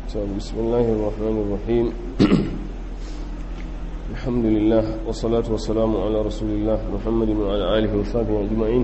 بسم الله الرحمن الرحيم الحمد لله والصلاة والسلام على رسول الله محمد وعلى آله وصحبه أجمعين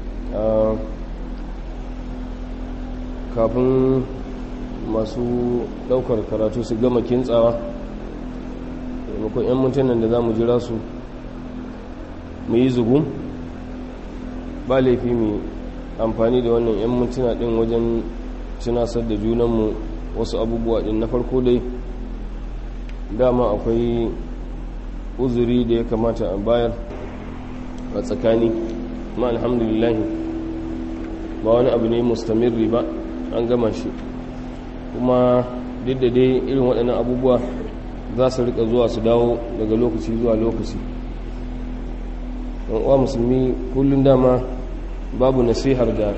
kafin masu daukar karatu su gama kintsawa maimakon 'yan mintunan da za mu jira su mu yi zugun ba laifi mai amfani da wannan 'yan mintuna din wajen tunasar da junanmu wasu abubuwa din na farko dai dama akwai uzuri da ya kamata a bayar a tsakani ma alhamdulillah ba wani abu ne mustamirri ba an gama shi kuma duk da dai irin waɗannan abubuwa za su rika zuwa su dawo daga lokaci zuwa lokaci uwa musulmi kullum dama babu nasihar da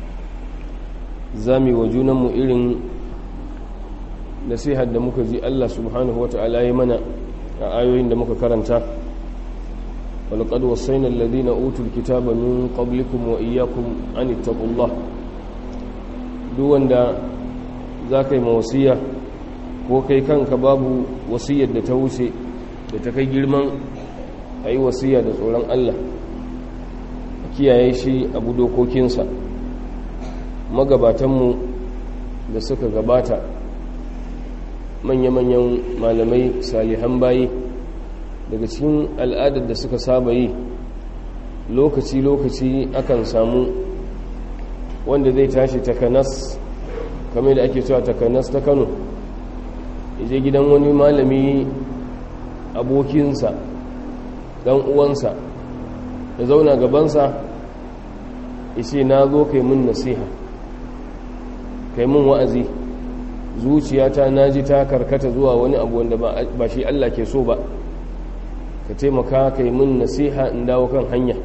zami wa junanmu irin nasihar da muka ji Allah subhanahu wa ta'ala ya mana a ayoyin da muka karanta walƙad wasaina alladhina utul kitaba min qablikum wa iyyakum an ittaqullah duk wanda zaka yi mawasiya ko kai kanka babu wasiyar da ta wuce da ta kai girman ayi wasiya da tsoron Allah kiyaye shi abu dokokinsa magabatanmu da suka gabata manya-manyan malamai salihan bayi daga cikin al'adar da suka saba yi lokaci-lokaci akan samu wanda zai tashi takanas kame da ake cewa takanas ta kano je gidan wani malami abokinsa dan uwansa ya zauna gabansa ishe na zo kai mun nasiha kai mun wa'azi zuciyata na ji ta karkata zuwa wani abu wanda ba shi Allah ke so ba ka taimaka kai mun nasiha in dawo kan hanya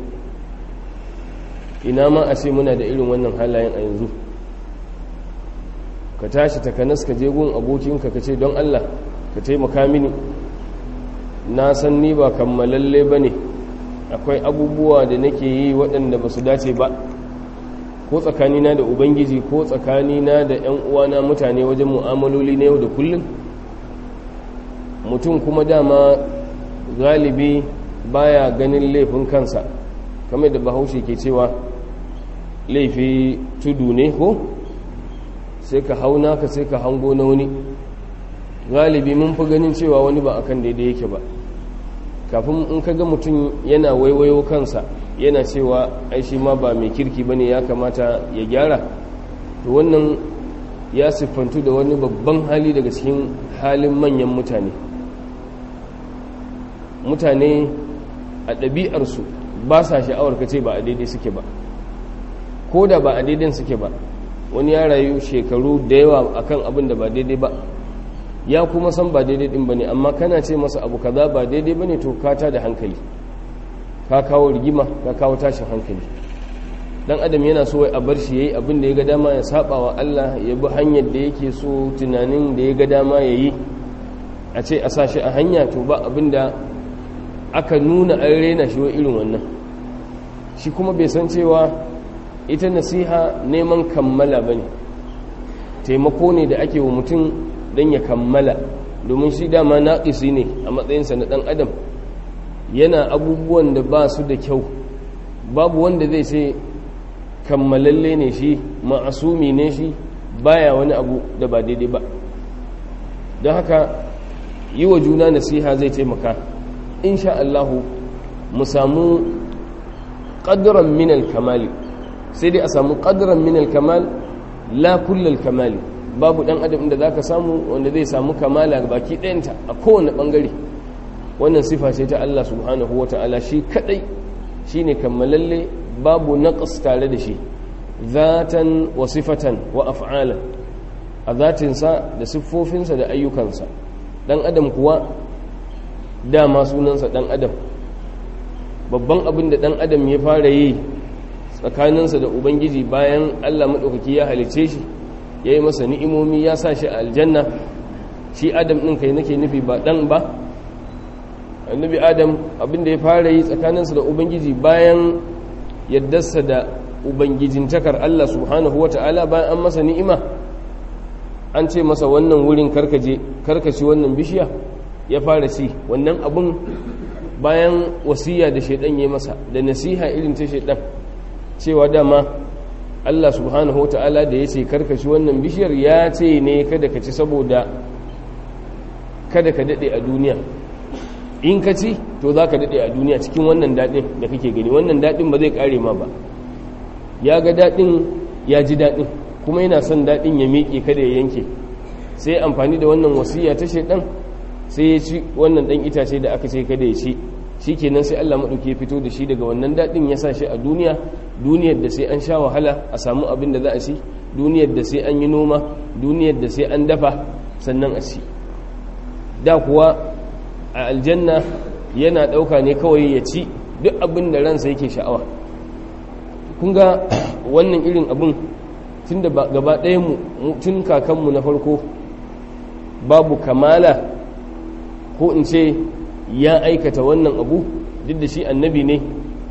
ina ma a ce muna da irin wannan halayen a yanzu ka tashi takanas ka je gun abokinka ka ce don Allah ka taimaka mini na san ni ba kammalalle ba ne akwai abubuwa da nake yi waɗanda ba su dace ba ko tsakanina da ubangiji ko tsakanina da 'yan uwana mutane wajen mu'amaloli na yau da kullum mutum kuma dama galibi baya ganin laifin kansa kamar da bahaushe ke cewa laifi tudu ne ko sai ka hauna ka sai ka hango na wani galibi mun fi ganin cewa wani ba akan daidai yake ba kafin in ka ga mutum yana waiwayo kansa yana cewa ai shi ma ba mai kirki bane ya kamata ya gyara to wannan ya siffantu da wani babban hali daga cikin halin manyan mutane mutane a ɗabi'arsu ba sa sha'awar ka ce ba a daidai suke ba ko da ba a daidai suke ba wani ya rayu shekaru da yawa akan abin da ba daidai ba ya kuma san ba daidai din bane amma kana ce masa abu kaza ba daidai bane to ka ta da hankali ka kawo rigima ka kawo tashin hankali dan adam yana so a bar shi yayi abin da ya ga dama ya saba wa Allah ya bi hanyar da yake so tunanin da ya ga dama yayi a ce a sashi a hanya to ba abin da aka nuna an rena shi wa irin wannan shi kuma bai san cewa ita nasiha neman kammala bane taimako ne da ake wa mutum don ya kammala domin shi dama naƙisi ne a matsayinsa na ɗan adam yana abubuwan da ba su da kyau babu wanda zai ce kammalalle ne shi ma'asumi ne shi baya wani abu da ba daidai ba don haka yi wa juna nasiha zai taimaka insha Allahu mu samu ƙadiran minal kamali sai dai a samu ƙadiran minal kamal la kullal kamali babu dan adam da zaka samu wanda zai samu kamala baki ɗayanta a kowane ɓangare wannan sifa ce ta Allah subhanahu ta'ala shi kadai shine kammalalle babu naqas tare da shi zatan wa sifatan wa af'ala a zatinsa da siffofinsa da ayyukansa dan adam kuwa dama sunansa dan adam babban abin da dan adam ya fara yi tsakaninsa da ubangiji bayan Allah madaukaki ya halice shi ya yi masa ni'imomi ya sa shi a aljanna shi adam ɗin kai nake nufi ba ɗan ba annabi adam abinda ya fara yi tsakaninsa da ubangiji bayan yaddarsa da ubangijintakar Allah subhanahu wata'ala bayan an masa ni'ima an ce masa wannan wurin karkaje karkaci wannan bishiya ya fara ci wannan abun bayan wasiya da shaidan ya masa da nasiha irin ta shaidan cewa dama Allah subhanahu wa ta'ala da ya ce karkaci wannan bishiyar ya ce ne kada ka ci saboda kada ka daɗe a duniya in ka ci to za ka daɗe a duniya cikin wannan daɗin da kake gani wannan daɗin ba zai ƙare ma ba ya ga daɗin ya ji daɗin kuma yana son daɗin ya miƙe kada ya yanke sai amfani da wannan wasiya ta shaidan sai ya ci wannan ɗan itace da aka ce kada ya ci shi kenan sai Allah maɗauki ya fito da shi daga wannan daɗin ya sa shi a duniya duniyar da sai an sha wahala a samu abin da za a ci duniyar da sai an yi noma duniyar da sai an dafa sannan a ci da kuwa a aljanna yana ɗauka ne kawai ya ci duk abin da ransa yake sha'awa kun ga wannan irin abin tun da gaba ɗaya mu tun kakanmu na farko babu kamala ko in ce ya aikata wannan abu duk da shi annabi ne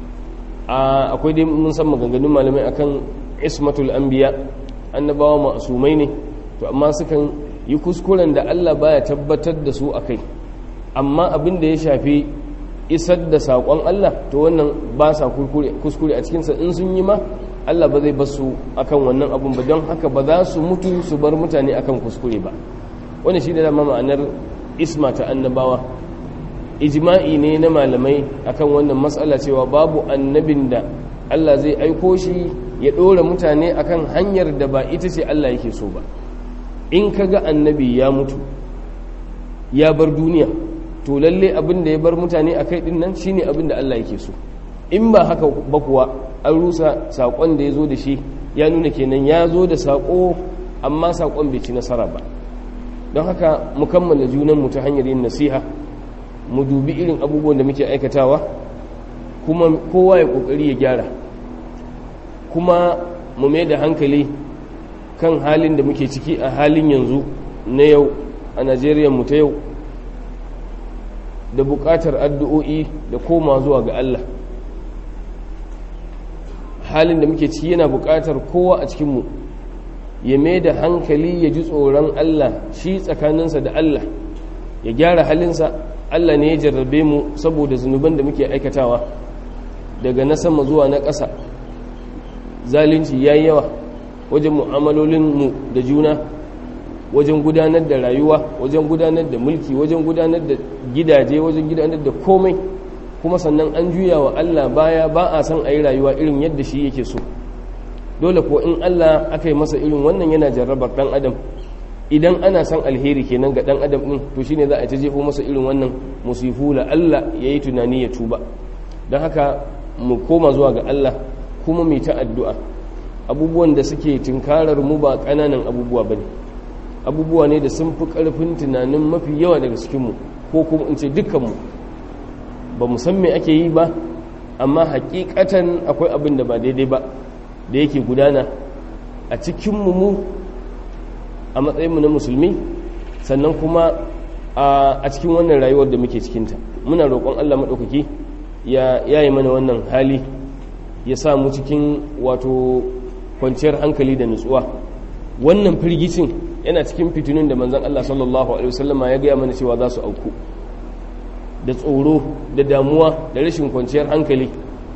akwai dai mun san maganganun malamai akan ismatul anbiya annabawa ma'asumai ne to amma sukan yi kuskuren da Allah baya tabbatar da su akai amma abin da ya shafi isar da saƙon Allah to wannan ba sa kuskure a cikinsa in sun yi ma Allah ba zai basu akan wannan abun ba don haka ba za su mutu su bar mutane akan kuskure ba wani shi da dama ma'anar isma ta annabawa ijma'i ne na malamai akan wannan matsala cewa babu annabin da Allah zai aiko shi ya ɗora mutane akan hanyar da ba ita ce Allah yake so ba in ka ga annabi ya mutu ya bar duniya to lalle abin da ya bar mutane a kai ɗin nan shine abin da Allah yake so in ba haka ba kuwa an rusa saƙon da ya zo da shi ya nuna kenan ya zo da saƙo amma saƙon bai ci nasara ba don haka mu kammala junanmu ta hanyar yin nasiha mu dubi irin abubuwan da muke aikatawa kuma kowa ya kokari ya gyara kuma mu mai da hankali kan halin da muke ciki a halin yanzu na yau a najeriya mu ta yau da bukatar addu'o'i da koma zuwa ga Allah halin da muke ciki yana bukatar kowa a cikinmu ya mai da hankali ya ji tsoron Allah shi tsakaninsa da Allah ya gyara halinsa Allah ne ya jarrabe mu saboda zunuban da muke aikatawa daga na sama zuwa na ƙasa zalunci ya yi yawa wajen mu'amalolinmu da juna wajen gudanar da rayuwa wajen gudanar da mulki wajen gudanar da gidaje wajen gudanar da komai kuma sannan an juya wa Allah baya ba a san a yi rayuwa irin yadda shi yake so dole ko in Allah aka yi masa irin wannan yana jarrabar ɗan adam idan ana san alheri kenan ga dan adam din to shine za a ta jefo masa irin wannan musifu la Allah yayi tunani ya tuba don haka mu koma zuwa ga Allah kuma mu ta addu'a abubuwan da suke tinkarar mu ba kananan abubuwa bane abubuwa ne da sun fi karfin tunanin mafi yawa daga cikin mu ko kuma in ce dukkan mu ba mu san me ake yi ba amma hakikatan akwai abin da ba daidai ba da yake gudana a cikin mu mu a matsayinmu na musulmi sannan kuma a cikin wannan rayuwar da muke cikinta muna roƙon allah maɗaukaki ya yi mana wannan hali ya sa mu cikin wato kwanciyar hankali da nutsuwa wannan firgicin yana cikin fitinun da manzan allah sallallahu alaihi wasallama ya gaya mana cewa za su auku da tsoro da damuwa da rashin kwanciyar hankali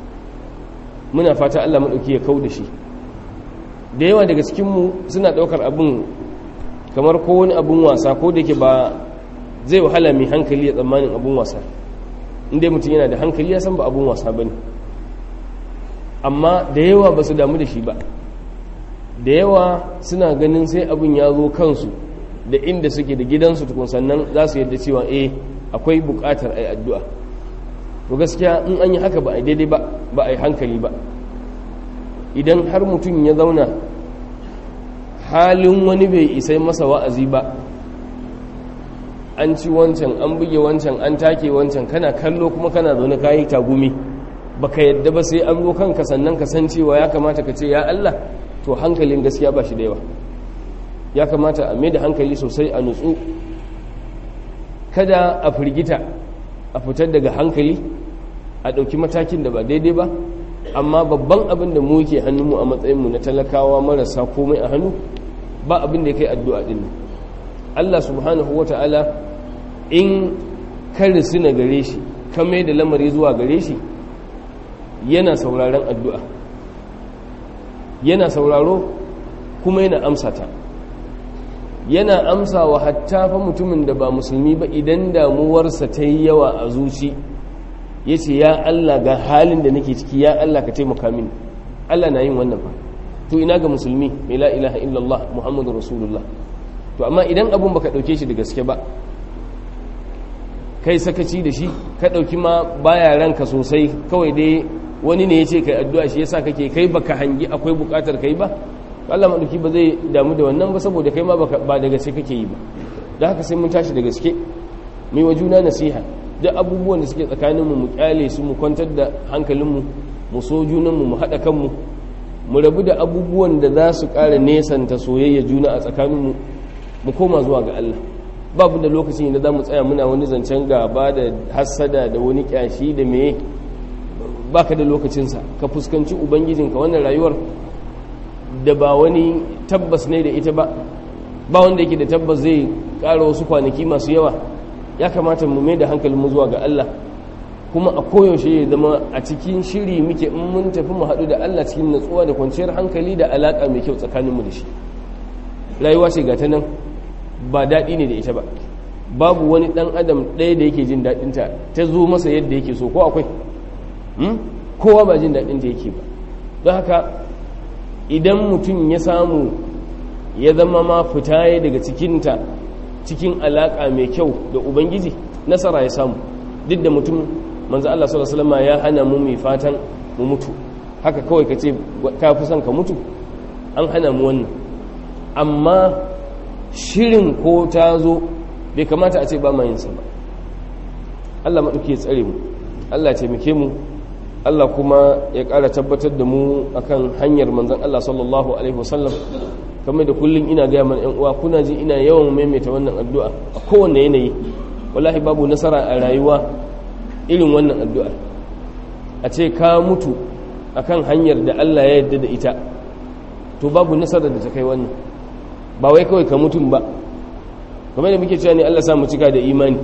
muna fata allah maɗauki ya kau da shi da yawa daga cikinmu suna ɗaukar abin kamar ko wani abun wasa ko da ke ba zai wahala mai hankali ya tsammanin abun wasa inda mutum yana da hankali ya san ba abun wasa ba ne amma da yawa ba su damu da shi ba da yawa suna ganin sai abin ya zo kansu da inda suke da gidansu tukun sannan za su yadda cewa eh akwai bukatar ai addu'a to gaskiya in an yi haka ba a daidai ba ba a yi hankali ba idan har mutum ya zauna halin wani bai isai masa wa'azi ba an ci wancan an buge wancan an take wancan kana kallo kuma kana zaune kayi tagumi baka yadda ba sai an zo kanka sannan ka san cewa ya kamata ka ce ya Allah to hankalin gaskiya ba shi da yawa ya kamata a da hankali sosai a nutsu kada a firgita a fitar daga hankali a ɗauki matakin da ba daidai ba amma babban abin da mu ke hannunmu a matsayinmu na talakawa marasa komai a hannu ba abin da ya kai addu'a din Allah subhanahu wata'ala in ka risina gare shi ka mai da lamari zuwa gare shi yana sauraron addu'a yana sauraro kuma yana amsa ta yana amsa wa hatta fa mutumin da ba musulmi ba idan damuwarsa ta yi yawa a zuci ya ce ya Allah ga halin da nake ciki ya Allah ka taimaka mini Allah na yin wannan ba to ina ga musulmi mai la ilaha illallah muhammadu rasulullah to amma idan abun baka dauke shi da gaske ba kai sakaci da shi ka dauki ma baya ranka sosai kawai dai wani ne ya ce kai addu'a shi yasa kake kai baka hangi akwai bukatar kai ba Allah maɗauki ba zai damu da wannan ba saboda kai ma ba da gaske kake yi ba da haka sai mun tashi da gaske mai wa juna nasiha duk abubuwan da suke tsakaninmu mu kyale su mu kwantar da hankalinmu mu so junanmu mu haɗa kanmu mu rabu da abubuwan da za su ƙara nesanta soyayya juna a tsakaninmu mu koma zuwa ga Allah babu da lokacin da za mu tsaya muna wani zancen gaba da hassada da wani kyashi da meye baka da lokacinsa ka fuskanci ubangijinka wannan rayuwar da ba wani tabbas ne da ita ba ba wanda yake da tabbas zai ƙara wasu kwanaki masu yawa ya kamata mu mai da hankalinmu zuwa ga Allah kuma a koyaushe ya zama a cikin shiri muke in mun tafi mu haɗu da Allah cikin natsuwa da kwanciyar hankali da alaƙa mai kyau tsakaninmu da shi rayuwa ce ga ta nan ba daɗi ne da ita ba babu wani ɗan adam ɗaya da yake jin daɗinta ta zo masa yadda yake so ko akwai kowa ba jin daɗinta yake ba don haka idan mutum ya samu ya zama ma fita ya daga cikinta cikin alaƙa mai kyau da ubangiji nasara ya samu duk da mutum manzo Allah sallallahu alaihi wasallam ya hana mu mai fatan mu mutu haka kawai ka ce ka fi son ka mutu an hana mu wannan amma shirin ko ta zo bai kamata a ce ba ma yinsa ba Allah maɗauki ya tsare mu Allah ya taimake mu Allah kuma ya ƙara tabbatar da mu akan hanyar manzon Allah sallallahu alaihi wasallam kamar da kullum ina gaya mana yan uwa kuna ji ina yawan maimaita wannan addu'a a kowanne yanayi wallahi babu nasara a rayuwa irin wannan addu'a a ce ka mutu akan hanyar da Allah ya yarda da ita to babu nasara da ta kai wannan ba wai kawai ka mutum ba kamar da muke cewa ne Allah sa mu cika da imani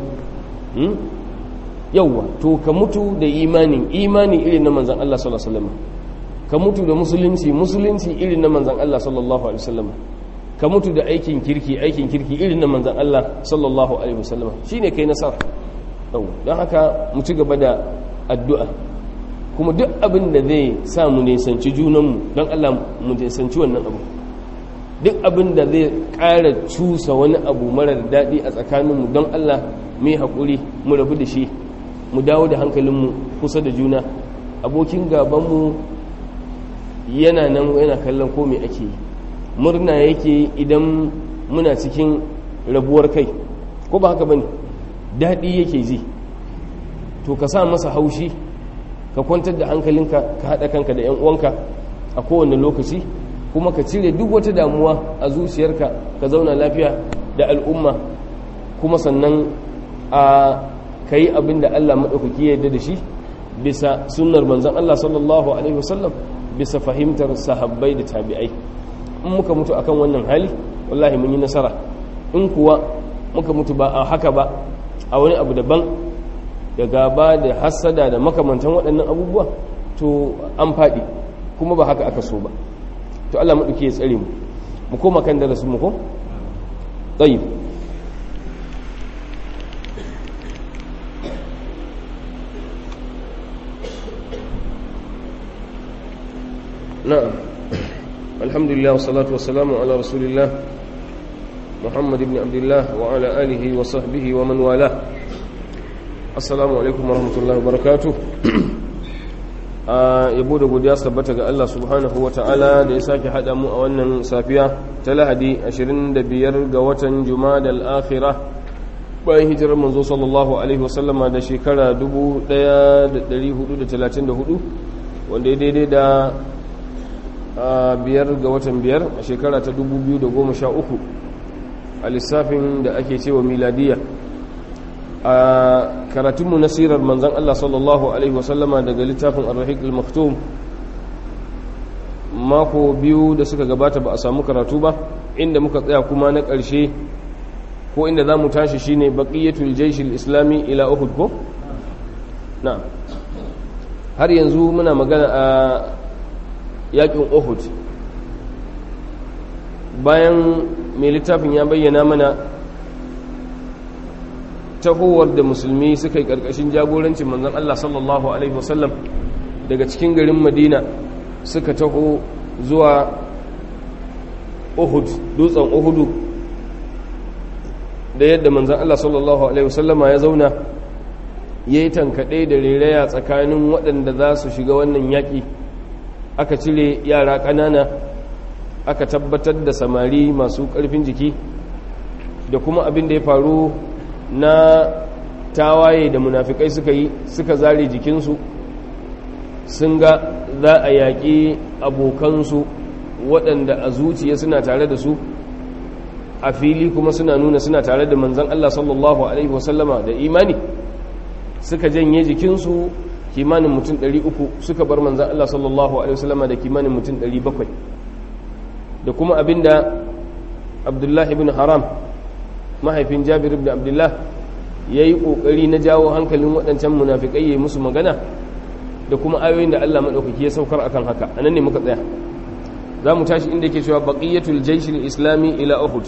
yauwa to ka mutu da imanin imani irin na manzan Allah sallallahu alaihi wasallam ka mutu da musulunci musulunci irin na manzan Allah sallallahu alaihi wasallam ka mutu da aikin kirki aikin kirki irin na manzan Allah sallallahu alaihi wasallam shine kai nasara yauwa don haka mu ci gaba da addu'a kuma duk abin da zai sa mu nisanci junanmu don Allah mu nisanci wannan abu duk abin da zai ƙara cusa wani abu marar daɗi a tsakaninmu don Allah mai haƙuri mu rabu da shi mu dawo da hankalinmu kusa da juna abokin gabanmu yana nan yana kallon ko mai ake yi murna yake idan muna cikin rabuwar kai ko ba haka bane daɗi yake ji to ka sa masa haushi ka kwantar da hankalinka ka haɗa kanka da 'yan uwanka a kowane lokaci kuma ka cire duk wata damuwa a zuciyarka ka zauna lafiya da al'umma kuma sannan a ka yi abin da Allah maɗaukaki ya yarda da shi bisa sunnar manzan Allah sallallahu Alaihi wasallam bisa fahimtar sahabbai da tabi'ai in muka mutu akan wannan hali wallahi mun yi nasara in kuwa muka mutu ba a haka ba a wani abu daban da gaba da hassada da makamantan waɗannan abubuwa to an faɗi kuma ba haka aka so ba to Allah maɗauki ya tsare mu mu koma kan darasin mu ko tayyib na'am alhamdulillah wassalatu wassalamu ala rasulillah muhammad ibn abdullah wa ala alihi wa sahbihi wa man wala assalamu alaikum wa rahmatullahi wa barakatuh a yabo da godiya sabbata ga Allah subhanahu wa ta'ala da ya sake haɗa mu a wannan safiya ta lahadi 25 ga watan jumada al'akhira bayan hijirar manzo sallallahu alaihi wasallama da shekara 1434 wanda ya daidai da biyar ga watan biyar a shekara ta 2013 a lissafin da ake cewa miladiya a karatunmu na sirar manzan Allah sallallahu Alaihi wasallama daga littafin arrahik al-maktum mako biyu da suka gabata ba a samu karatu ba inda muka tsaya kuma na ƙarshe ko inda za mu tashi shine baqiyatul jaishil islami ila uhud ko na har yanzu muna magana a yakin uhud bayan mai littafin ya bayyana mana tahowar da musulmi suka yi ƙarƙashin jagorancin manzon Allah sallallahu alaihi wasallam daga cikin garin madina suka taho zuwa uhud dutsen uhudu da yadda manzan Allah sallallahu Alaihi wasallama ya zauna ya yi tankaɗe da reraya tsakanin waɗanda za su shiga wannan yaƙi aka cire yara ƙanana aka tabbatar da samari masu ƙarfin jiki da kuma abin da ya faru na tawaye da munafikai suka yi suka zare jikinsu sun ga za a yaƙi abokansu waɗanda a zuciya suna tare da su a fili kuma suna nuna suna tare da manzan Allah sallallahu Alaihi wasallama da imani suka janye jikinsu kimanin mutum 300 suka bar manzan Allah sallallahu Alaihi wasallama da kimanin mutum 700 da kuma abinda abdullahi ibn haram mahaifin jabir ibn abdullah ya yi ƙoƙari na jawo hankalin waɗancan munafiƙai ya yi musu magana da kuma ayoyin da Allah maɗaukaki ya saukar akan haka a nan ne muka tsaya za mu tashi inda ke cewa baƙiyatul jaishil islami ila uhud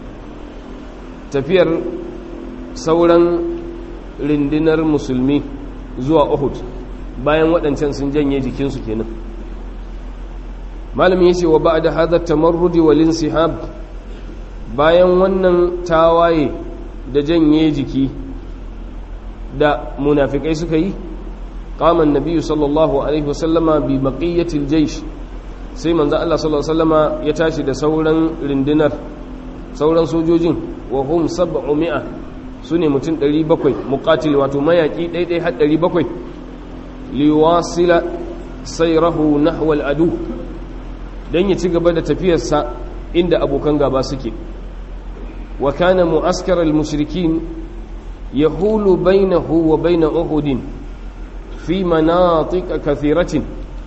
tafiyar sauran rindinar musulmi zuwa uhud bayan waɗancan sun janye jikinsu kenan malamin ya ce wa ba da hadar tamarrudi wa linsihab bayan wannan tawaye da janye jiki da munafikai suka yi قام النبي صلى الله عليه وسلم ببقية الجيش sai manzo Allah sallallahu alaihi wasallama ya tashi da sauran rindinar sauran sojojin wa hum 700 sune mutum 700 muqatil wato mayaki daidai har 700 liwasila sayrahu nahwa al-adu dan ya ci gaba da tafiyarsa inda abokan gaba suke wa kana mu'askar al-mushrikin yahulu bainahu wa bain uhudin fi manatika kathiratin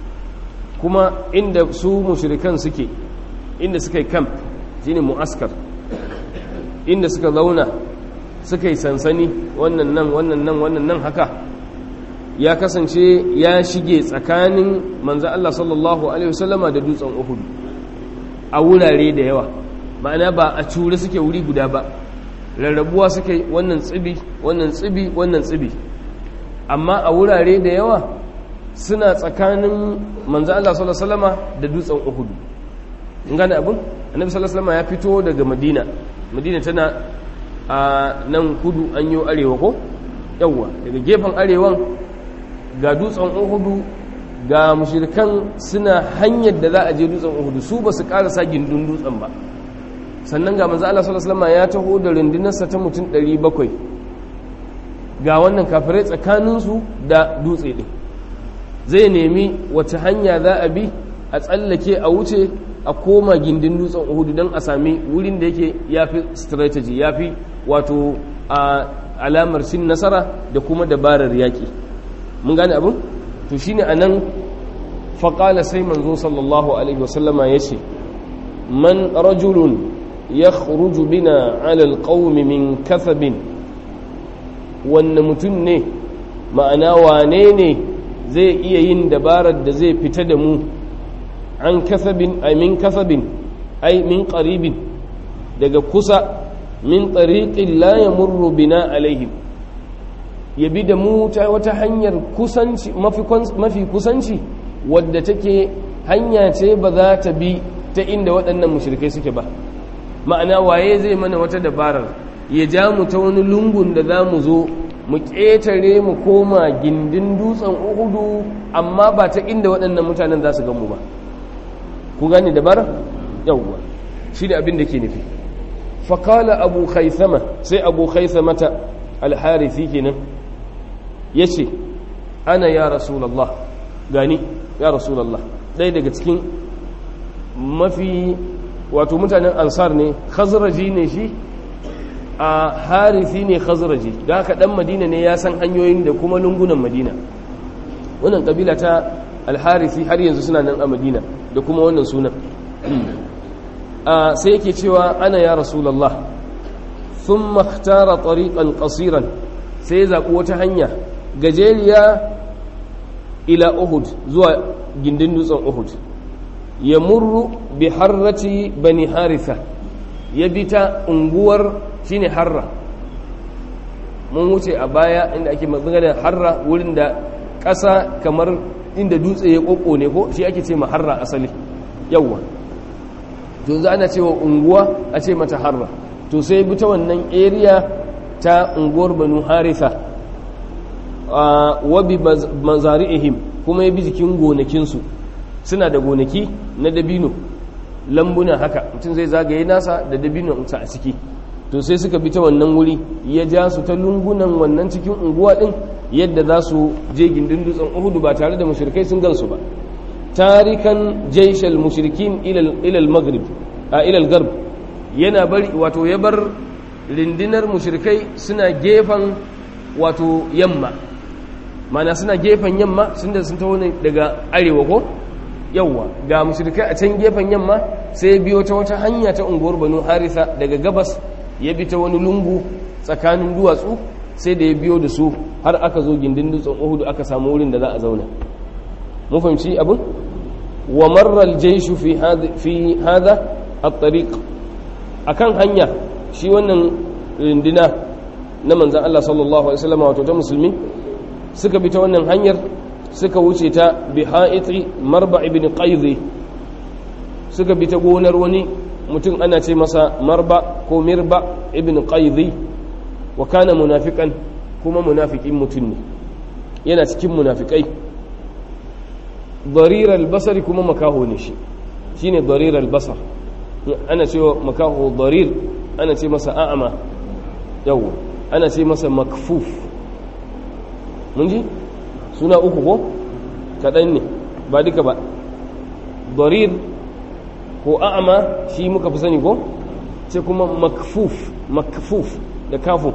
kuma inda su mushrikan suke inda suka yi camp shine mu'askar inda suka zauna suka yi sansani wannan nan wannan nan wannan nan haka ya kasance ya shige tsakanin manzo Allah sallallahu alaihi wasallama da dutsen Uhud a wurare da yawa ma'ana ba a cure suke wuri guda ba rarrabuwa suke wannan tsibi wannan tsibi wannan tsibi amma a wurare da yawa suna tsakanin manzo Allah sallallahu alaihi wasallama da dutsen Uhud in gane abin annabi sallallahu alaihi wasallama ya fito daga Madina Madina tana a nan kudu an yi arewa ko yawa daga gefen arewan ga dutsen Uhud ga mushrikan suna hanyar da za a je dutsen Uhud su ba su karasa gindin dutsen ba sannan ga manzo Allah sallallahu alaihi wasallama ya taho da rundunarsa ta mutum 700 ga wannan kafirai tsakaninsu da dutse ɗin zai nemi wace hanya za a bi a tsallake a wuce a koma gindin dutsen uhudu don a sami wurin da yake ya fi strategy ya fi wato a alamar cin nasara da kuma dabarar yaƙi mun gane abin to shine a nan faƙala sai manzo sallallahu alaihi wasallama ya ce man rajulun ya bina alal ƙaumi min kasabin wanne mutum ne ma'ana wane ne zai iya yin dabarar da zai fita da mu an kasabin ai min kasabin ai min qaribin daga kusa min tariqin la yamurru bina alaihim ya bi da mu ta wata hanyar kusanci mafi kusanci wadda take hanya ce ba za ta bi ta inda waɗannan mushrikai suke ba ma'ana waye zai mana wata dabarar ya ja mu ta wani lungun da za mu zo mu ƙetare mu koma gindin dutsen uhudu amma ba ta inda waɗannan mutanen za su mu ba ku gane dabarar yawwa shi da abin da ke nufi faƙala abu haithama sai abu haithamata alharithi kenan ya ce ana ya rasulallah gani ya rasulallah ɗaya daga cikin mafi wato mutanen ansar ne khazraji ne shi a harithi ne khazraji da haka dan madina ne ya san hanyoyin da kuma lungunan madina wannan kabila ta alharithi har yanzu suna nan a madina da kuma wannan sunan sai yake cewa ana ya rasulallah sun makhtara tariqan qasiran sai ya zaɓi wata hanya gajeriya ila uhud zuwa gindin dutsen uhud ya murru bi harrati bani haritha ya bi ta unguwar shine harra mun wuce a baya inda ake magana harra wurin da ƙasa kamar inda dutse ya ƙoƙo ne ko shi ake ce ma harra asali yawwa to za ana cewa unguwa a ce mata harra to sai bi ta wannan area ta unguwar banu haritha wa bi mazari'ihim kuma ya bi jikin gonakinsu suna da gonaki na dabino lambuna haka mutum zai zagaye nasa da dabino a ciki to sai suka bi ta wannan wuri ya ja su ta lungunan wannan cikin unguwa din yadda za su je gindin dutsen uhudu ba tare da mushrikai sun gansu ba tarikan jaishal mushrikin ilal maghrib a ilal garb yana bari wato ya bar rindinar mushrikai suna gefen wato yamma mana suna gefen yamma sun da sun taho daga arewa ko yawwa ga mushrikai a can gefen yamma sai biyo ta wata hanya ta unguwar banu harisa daga gabas ya bi ta wani lungu tsakanin duwatsu sai da ya biyo da su har aka zo gindin dutsen uhudu aka samu wurin da za a zauna mun fahimci abin wa marral jaishu fi fi hada at-tariq akan hanya shi wannan rindina na manzon Allah sallallahu alaihi wasallam wato ta musulmi suka bi ta wannan hanyar suka wuce ta bi ha'iti marba ibn qaidhi suka bi ta gonar wani mutum ana ce masa marba ko mirba ibn qaidhi wa kana munafiqan kuma munafiqin mutum ne yana cikin munafikai darir al-basar kuma makaho ne shi shine darir al-basar ana cewa makaho darir ana ce masa a'ama yawa ana ce masa makfuf mun ji suna uku ko kaɗan ne ba duka ba darir ko a'ama shi muka fi sani ko ce kuma makfuf makfuf da kafin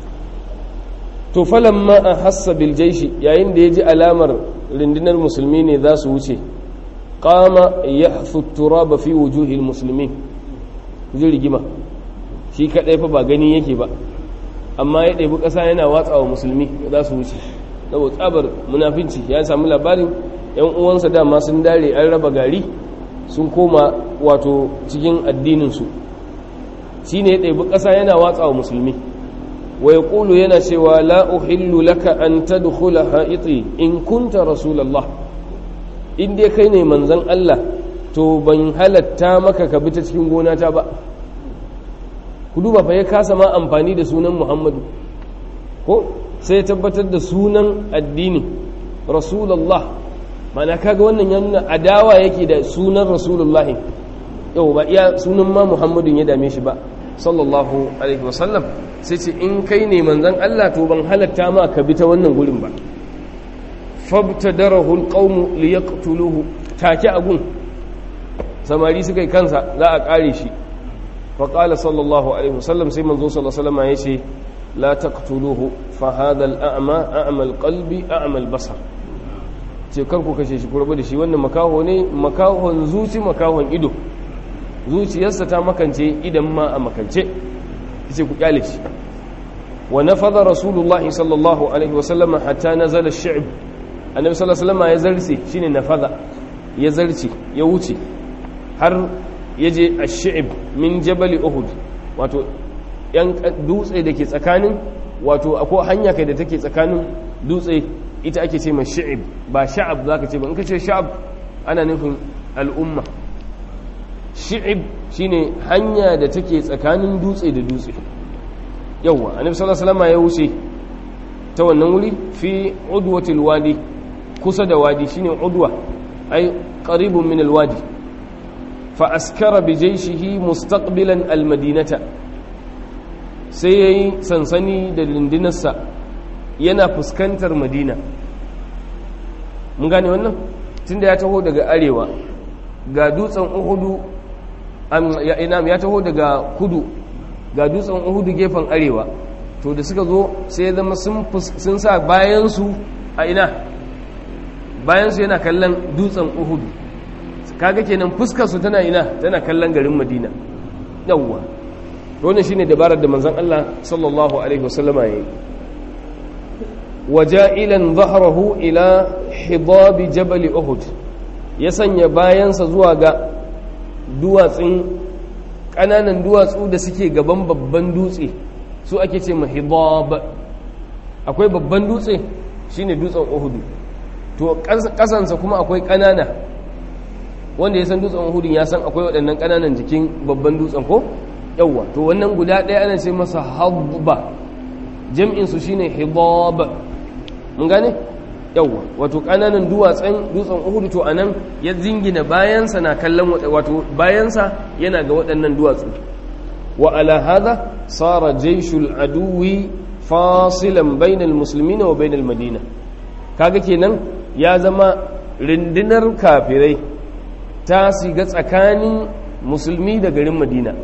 to falamma a hassa biljaishi yayin da ya ji alamar rundunar musulmi ne za su wuce kama ya sutura ba fi wujuhil musulmi ji rigima shi kaɗai fa ba gani yake ba amma ya ɗabi ƙasa yana watsa wa musulmi za su wuce saboda tsabar munafinci ya samu labarin yan uwansa dama sun dare an raba gari sun koma wato cikin addininsu shi ne ya ɗabi ƙasa yana watsa wa musulmi wa ya ƙulu yana cewa la uhillu laka an tadkhula ha'iti in kunta rasulallah in dai kai ne manzon Allah to ban halatta maka ka bi ta cikin gonata ba ku duba fa ya kasa ma amfani da sunan Muhammadu ko sai ya tabbatar da sunan addini rasulullah mana kaga wannan ya nuna adawa yake da sunan rasulullah yau ba iya sunan ma Muhammadun ya dame shi ba sallallahu alaihi wasallam sai ce in kai ne manzon Allah to ban halatta ma ka bi ta wannan gurin ba fabtadarahu alqawmu liyaqtuluhu take agun samari suka yi kansa za a kare shi fa qala sallallahu alaihi wasallam sai manzo sallallahu alaihi wasallam yace la taqtuluhu fa hadha al-a'ma a'ma al-qalbi a'ma al-basar ce kar ku kashe shi ku rabu da shi wannan makaho ne makahon zuci makahon ido zuciyarsa ta makance idan ma a makance yace ku kyale shi wa nafadha rasulullahi sallallahu alaihi wasallam hatta nazala ash-shi'b annabi sallallahu alaihi wasallam ya zarce shine nafadha ya zarce ya wuce har yaje ash-shi'b min jabal uhud wato yan dutse dake tsakanin wato akwai hanya kai da take tsakanin dutse ita ake ce mai shi'ib ba sha'ab zaka ce ba in ka ce sha'ab ana nufin al'umma shi'ib shine hanya da take tsakanin dutse da dutse yawwa annabi sallallahu alaihi wasallam ya wuce ta wannan wuri fi udwatil wadi kusa da wadi shine udwa ay qaribun min alwadi fa askara bi jayshihi mustaqbilan almadinata sai yayi sansani da lindinarsa yana fuskantar madina mun gane wannan tunda ya taho daga arewa ga dutsen uhudu ya taho daga kudu ga dutsen uhudu gefen arewa to da suka zo sai zama sun sa bayansu a ina bayansu yana kallon dutsen uhudu kaga kenan fuskar su tana ina tana kallon garin madina yawwa wannan shine dabarar da manzon Allah sallallahu alaihi wasallama yayi waja'ilan dhahrahu ila hidab jabal uhud ya sanya bayansa zuwa ga duwatsun kananan duwatsu da suke gaban babban dutse su ake ce ma hidab akwai babban dutse shine dutsen uhud to kasansa kuma akwai kanana wanda ya san dutsen uhud ya san akwai waɗannan kananan jikin babban dutsen ko yawwa to wannan guda ɗaya ana ce masa habba jam'insu shine hidab mun gane yawwa wato ƙananan duwatsen dutsen uhudu to anan ya zingina bayansa na kallon wato bayansa yana ga waɗannan duwatsu wa ala hadha sara jayshul aduwi fasilan bainal muslimina wa bainal madina kaga kenan ya zama rindinar kafirai ta siga tsakanin musulmi da garin madina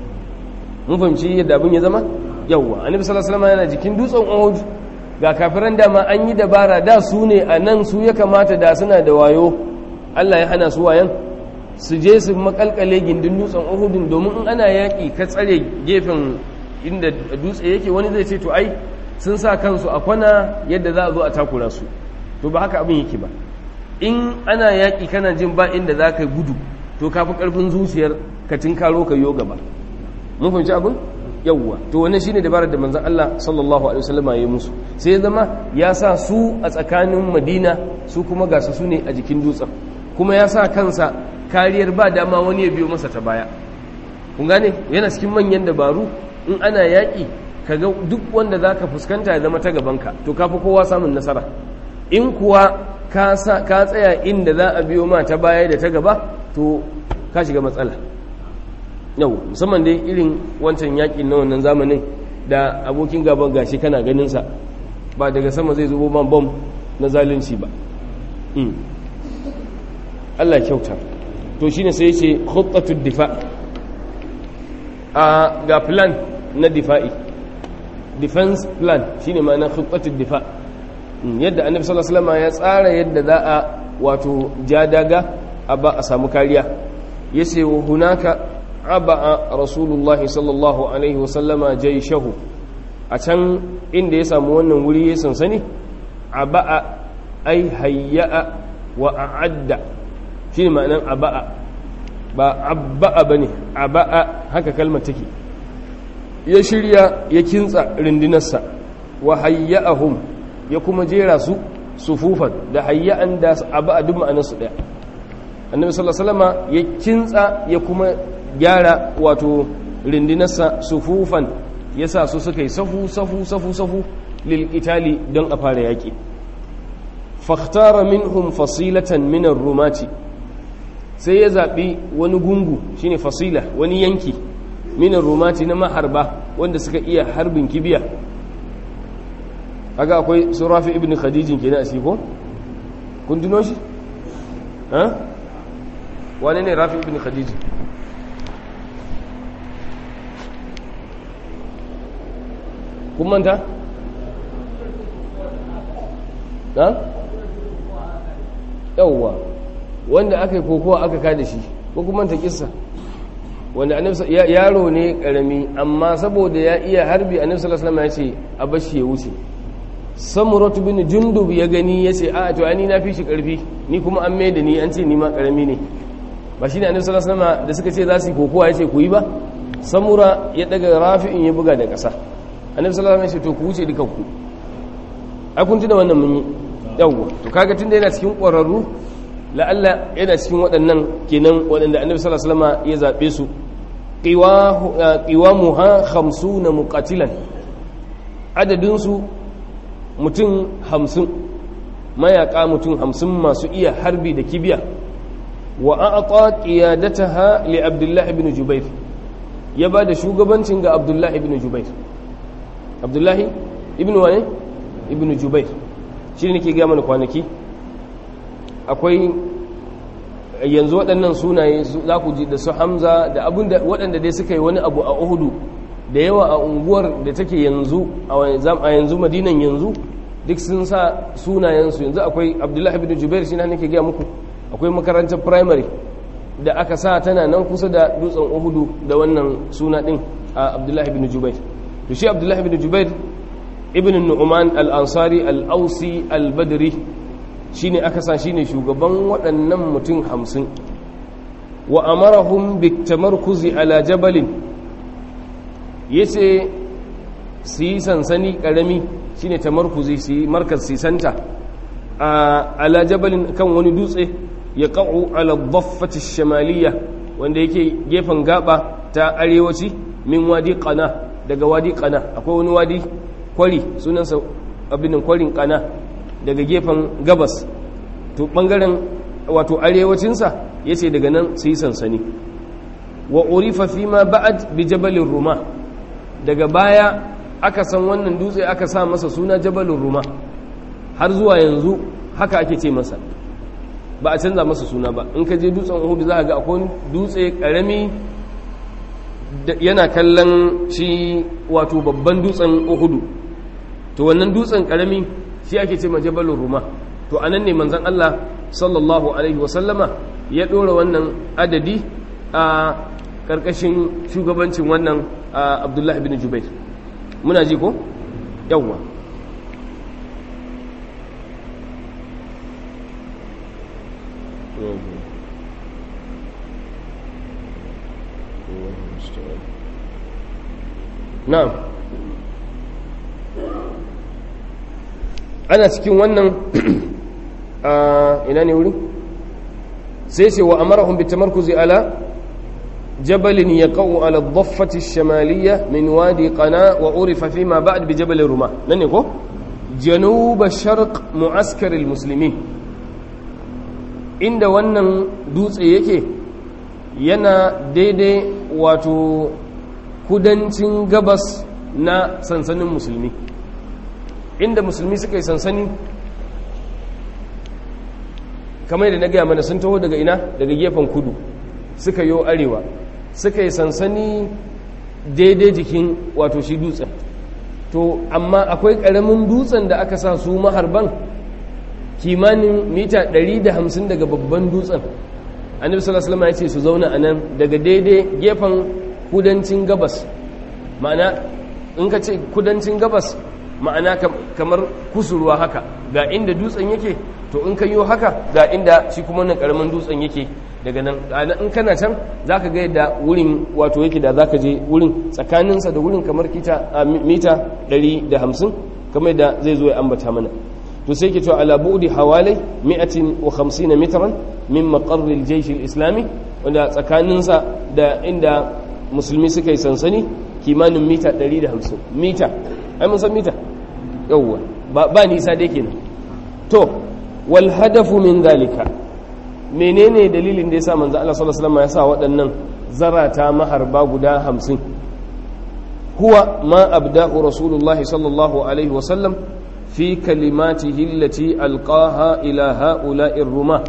mun fahimci yadda abin ya zama yawwa annabi sallallahu alaihi wasallam yana jikin dutsen Uhud ga kafiran dama an yi dabara da su ne a nan su ya kamata da suna da wayo Allah ya hana su wayan su je su makalkale gindin dutsen Uhud domin in ana yaki ka tsare gefen inda dutse yake wani zai ce to ai sun sa kansu a kwana yadda za a zo a takura su to ba haka abin yake ba in ana yaki kana jin ba inda za ka gudu to kafi karfin zuciyar ka tinkaro ka yo gaba mun fahimci abin yawwa to wannan shine dabarar da manzon Allah sallallahu alaihi wasallam ya musu sai ya zama ya sa su a tsakanin Madina su kuma ga su ne a jikin dutsen kuma ya sa kansa kariyar ba dama wani ya biyo masa ta baya kun gane yana cikin manyan dabaru in ana yaƙi kaga duk wanda zaka fuskanta ya zama ta gabanka to kafi kowa samun nasara in kuwa ka tsaya inda za a biyo ma ta baya da ta gaba to ka shiga matsala yau musamman dai irin wancan yakin na wannan zamanin da abokin gaban gashi kana ganinsa ba daga sama zai zubo man bom na zalunci ba Allah kyauta to shine sai ce khuttatud difa a ga plan na difa'i defense plan shine ma'ana khuttatud difa yadda annabi sallallahu alaihi wasallam ya tsara yadda za a wato jadaga a ba a samu kariya yace wa hunaka aba'a rasulullahi sallallahu alaihi wasallama jaishahu a can inda ya samu wannan wuri ya sansani aba'a ai hayya'a wa a'adda shi ne ma'anan aba'a ba abba'a ba ne aba'a haka kalmar take ya shirya ya kintsa rindinarsa wa hayya'ahum ya kuma jera su sufufan da hayya'an da aba'a duk ma'anarsu ɗaya annabi sallallahu alaihi wasallama ya kintsa ya kuma gyara wato rindinarsa sufufan ya sa su suka yi safu safu safu safu lil itali don a fara yaƙi fakhtara minhum fasilatan minar rumati sai ya zaɓi wani gungu shine fasila wani yanki minar rumati na maharba wanda suka iya harbin kibiya haka akwai su rafi ibn khadijin kenan a siko kun tuno shi ha wane ne rafi ibn khadijin kun manta? na? yauwa wanda aka yi kokowa aka kada shi ko kuma manta kissa wanda yaro ne karami amma saboda ya iya harbi annabi sallallahu alaihi wasallam ya ce a bashi ya wuce samuratu bin jundub ya gani ya ce a to ani na fi shi karfi ni kuma an mai da ni an ce ni ma karami ne ba shi ne annabi sallallahu alaihi wasallam da suka ce za su yi kokowa ya ce ku yi ba samura ya daga rafi'in ya buga da ƙasa annabi sallallahu alaihi wasallam ya ce to ku wuce dukanku ai kun tuna wannan mun yi yawwa to kaga tunda yana cikin ƙwararru la'alla yana cikin waɗannan kenan waɗanda annabi sallallahu alaihi wasallam ya zabe su qiwamuha 50 muqatilan adadin su mutum 50 mayaka mutum 50 masu iya harbi da kibiya wa a'ta qiyadataha li abdullah ibn jubair ya ba da shugabancin ga abdullah ibn jubair abdullah ibn wani ibn jubair shi ne ke gaya mana kwanaki akwai yanzu waɗannan sunaye za ku ji da su hamza da abin da waɗanda dai suka yi wani abu a uhudu da yawa a unguwar da take yanzu a yanzu madinan yanzu duk sun sa sunayensu yanzu akwai abdullahi ibn jubair shi na nake gaya muku akwai makarantar primary da aka sa tana nan kusa da dutsen uhudu da wannan suna din a abdullahi ibn jubair to shi abdullahi ibn jubair ibn nu'man al-ansari al-ausi al-badri shine aka sa shine shugaban waɗannan mutum hamsin wa amarahum bitamarkuzi ala jabalin yace su yi sansani karami shine tamarkuzi su yi markaz sisanta a ala jabalin kan wani dutse ya ƙa'u ala dhaffati shamaliya wanda yake gefen gaba ta arewaci min wadi qana daga wadi qana akwai wani wadi kwari sunansa abinin kwarin qana daga gefen gabas to bangaren wato arewacinsa yace daga nan su yi sansani wa urifa fi ma ba'ad bi jabalin ruma daga baya aka san wannan dutse aka sa masa suna jabalin ruma har zuwa yanzu haka ake ce masa ba a canza masa suna ba in ka je dutsen uhudu za a ga akwai dutse karami yana kallon shi wato babban dutsen uhudu to wannan dutsen karami shi ake ce ma jabalin ruma to anan ne manzon Allah sallallahu alaihi wasallama ya dora wannan adadi a karkashin shugabancin wannan abdullahi bin jubair muna ji ko yawwa na'am ana cikin wannan ina ne wuri sai ce wa amarahum bitamarkuzi ala jabalin yaqau ala dhaffati ash-shamaliyya min wadi qana wa urifa fima ba'd bi jabal ruma nan ne ko janub sharq mu'askar al-muslimin inda wannan dutse yake yana daidai wato kudancin gabas na sansanin musulmi inda musulmi suka yi sansani kamar da na gaya mana sun taho daga ina daga gefen kudu suka yi arewa suka yi sansani daidai jikin wato shi dutsen to amma akwai ƙaramin dutsen da aka sa su maharban kimanin mita 150 daga babban dutsen annabi sallallahu alaihi ya ce su zauna a nan daga daidai gefen kudancin gabas ma'ana in ka ce kudancin gabas ma'ana kamar kusurwa haka ga inda dutsen yake to in ka yi haka ga inda shi kuma wannan karamin dutsen yake daga nan in kana can za ka ga yadda wurin wato yake da za ka je wurin tsakaninsa da wurin kamar mita 150 kamar da zai zo ya ambata mana to sai ke cewa ala bu'di hawalai 150 mitran min maqarri al-jaysh al-islami wanda tsakaninsa da inda musulmi suka yi sansani kimanin mita 150 mita ai mun san mita yawwa ba nisa dai kenan to wal hadafu min dalika menene dalilin da yasa manzo Allah sallallahu alaihi wasallam ya sa waɗannan zarata maharba guda 50 huwa ma abda'u rasulullahi sallallahu alaihi wasallam fi kalimatihi allati alqaha ila ha'ula'ir ruma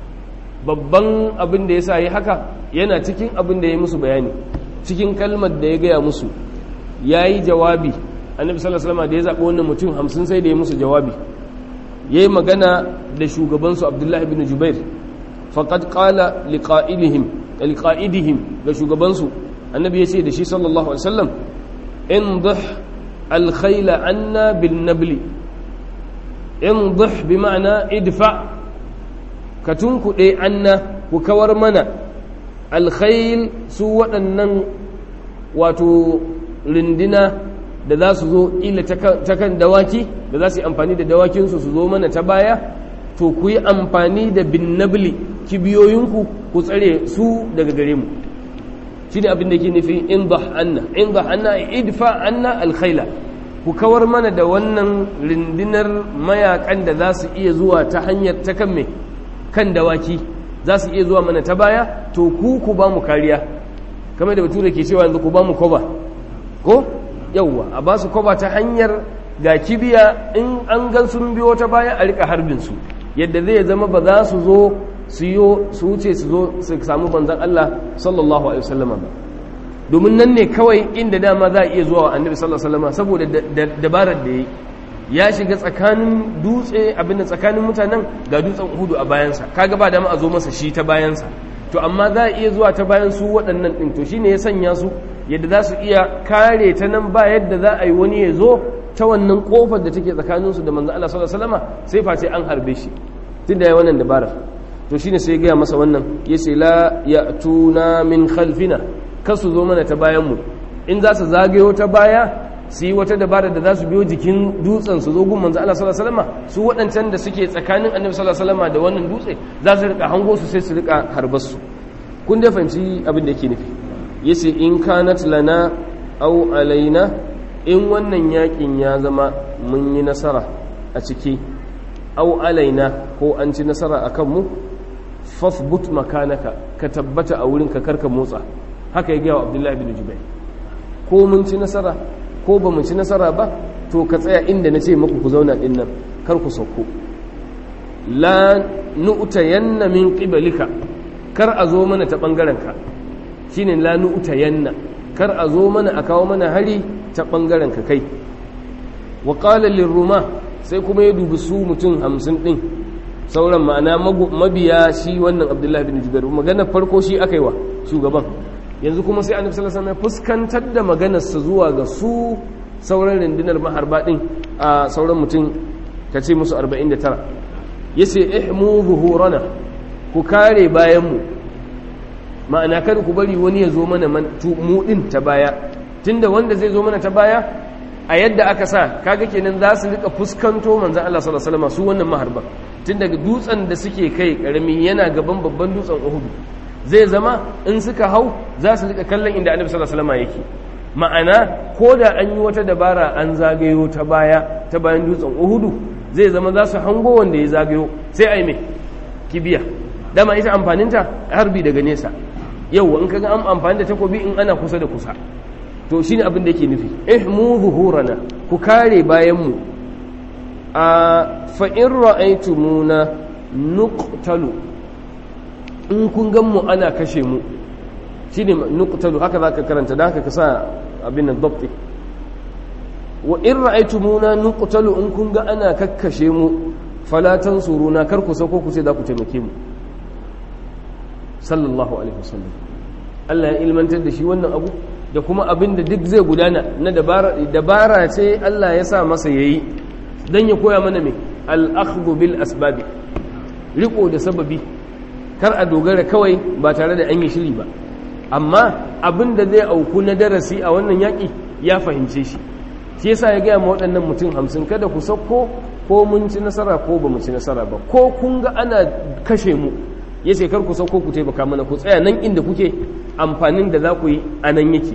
babban abin da yasa yi haka yana cikin abin da ya musu bayani cikin kalmar da ya gaya musu yayi jawabi annabi sallallahu alaihi wasallam da ya zaɓi wannan mutum hamsin sai da ya musu jawabi yayi magana da shugabansu abdullahi bin jubair faqad qala liqa'ilihim liqa'idihim ga shugabansu annabi ya ce da shi sallallahu alaihi wasallam indih alkhayla anna bin nabli indih bi ma'ana idfa ka tunkuɗe anna ku kawar mana alkhayl su waɗannan wato rindina da za su zo ila ta kan dawaki da za su yi amfani da dawakinsu su zo mana ta baya to ku yi amfani da bin nabli kibiyoyinku ku tsare su daga gare mu shi ne abin da ke nufi in ba anna in ba anna idfa anna alkhaila ku kawar mana da wannan rindinar mayakan da za su iya zuwa ta hanyar ta kan me kan dawaki za su iya zuwa mana ta baya to ku ku ba mu kariya kamar da bature ke cewa yanzu ku ba mu koba ko yauwa a ba su kwaba ta hanyar ga kibiya in an gan sun biyo ta baya a rika harbinsu yadda zai zama ba za su zo su yi su wuce su zo su samu banzan Allah sallallahu alaihi wasallama ba domin nan ne kawai inda dama za a iya zuwa wa annabi sallallahu alaihi wasallama saboda dabarar da ya ya shiga tsakanin dutse abinda tsakanin mutanen ga dutsen hudu a bayansa kaga ba dama a zo masa shi ta bayansa to amma za a iya zuwa ta bayan su waɗannan ɗin to shine ya sanya su yadda za su iya kare ta nan ba yadda za a yi wani ya zo ta wannan kofar da take tsakaninsu da manzo Allah sallallahu alaihi wasallam sai face an harbe shi tunda yayi wannan dabarar to shine sai ya gaya masa wannan yace la ya'tuna min khalfina kasu zo mana ta bayan mu in za su zagayo ta baya su yi wata dabara da za su biyo jikin dutsen su zo gun manzo Allah sallallahu alaihi wasallam su waɗancan da suke tsakanin annabi sallallahu alaihi wasallam da wannan dutse za su rika hango su sai su rika harbar su kun da fahimci abin da yake nufi yace in kanat lana aw alaina in wannan yakin ya zama mun yi nasara a ciki aw alaina ko an ci nasara akan mu fasbut makanaka ka tabbata a wurin ka karka motsa haka ya gaya wa abdullahi bin jubair ko mun ci nasara ko ba mu ci nasara ba to ka tsaya inda na ce maku ku zauna din nan kar ku sauko la nu'tayanna min qibalika kar a zo mana ta bangaren ka shine la nu'tayanna kar a zo mana a kawo mana hari ta bangaren ka kai wa qala lirruma sai kuma ya dubi su mutum hamsin din sauran ma'ana mabiya shi wannan abdullahi bin jubair magana farko shi aka yi wa shugaban yanzu kuma sai annabi sallallahu alaihi wasallam fuskantar da maganarsa zuwa ga su sauran rundunar maharba din a sauran mutum kace musu 49 yace ihmu zuhurana ku kare bayan mu ma'ana kada ku bari wani ya zo mana mu din ta baya tunda wanda zai zo mana ta baya a yadda aka sa kaga kenan za su rika fuskanto manzon Allah sallallahu alaihi wasallam su wannan maharba tun daga dutsen da suke kai karami yana gaban babban dutsen Uhud zai zama in suka hau za su rika kallon inda Annabi sallallahu alaihi wasallam yake ma'ana ko da an yi wata dabara an zagayo ta baya ta bayan dutsen Uhud zai zama za su hango wanda ya zagayo sai ai me kibiya dama ita amfaninta harbi daga nesa yau in kaga an amfani da takobi in ana kusa da kusa to shine abin da yake nufi ihmu zuhurana ku kare bayan mu a fa in ra'aytumuna nuqtalu in kun gan mu ana kashe mu shine nuqtalu haka zaka karanta da haka ka sa abin nan dabti wa in ra'aytumuna nuqtalu in kun ga ana kakkashe mu fala tansuruna kar ku sauko ku ce za ku taimake mu sallallahu alaihi wasallam Allah ya ilmantar da shi wannan abu da kuma abin da duk zai gudana na dabara ce Allah ya sa masa yayi dan ya koya mana me al-akhdhu bil asbabi riko da sababi kar a dogara kawai ba tare da an yi shiri ba amma abin da zai auku na darasi a wannan yaƙi ya fahimce shi shi yasa ya gaya ma waɗannan mutum hamsin kada ku sauko ko mun ci nasara ko ba mu ci nasara ba ko kun ga ana kashe mu ya ce kar ku sauko ku taimaka mana ku tsaya nan inda kuke amfanin da za ku yi a nan yake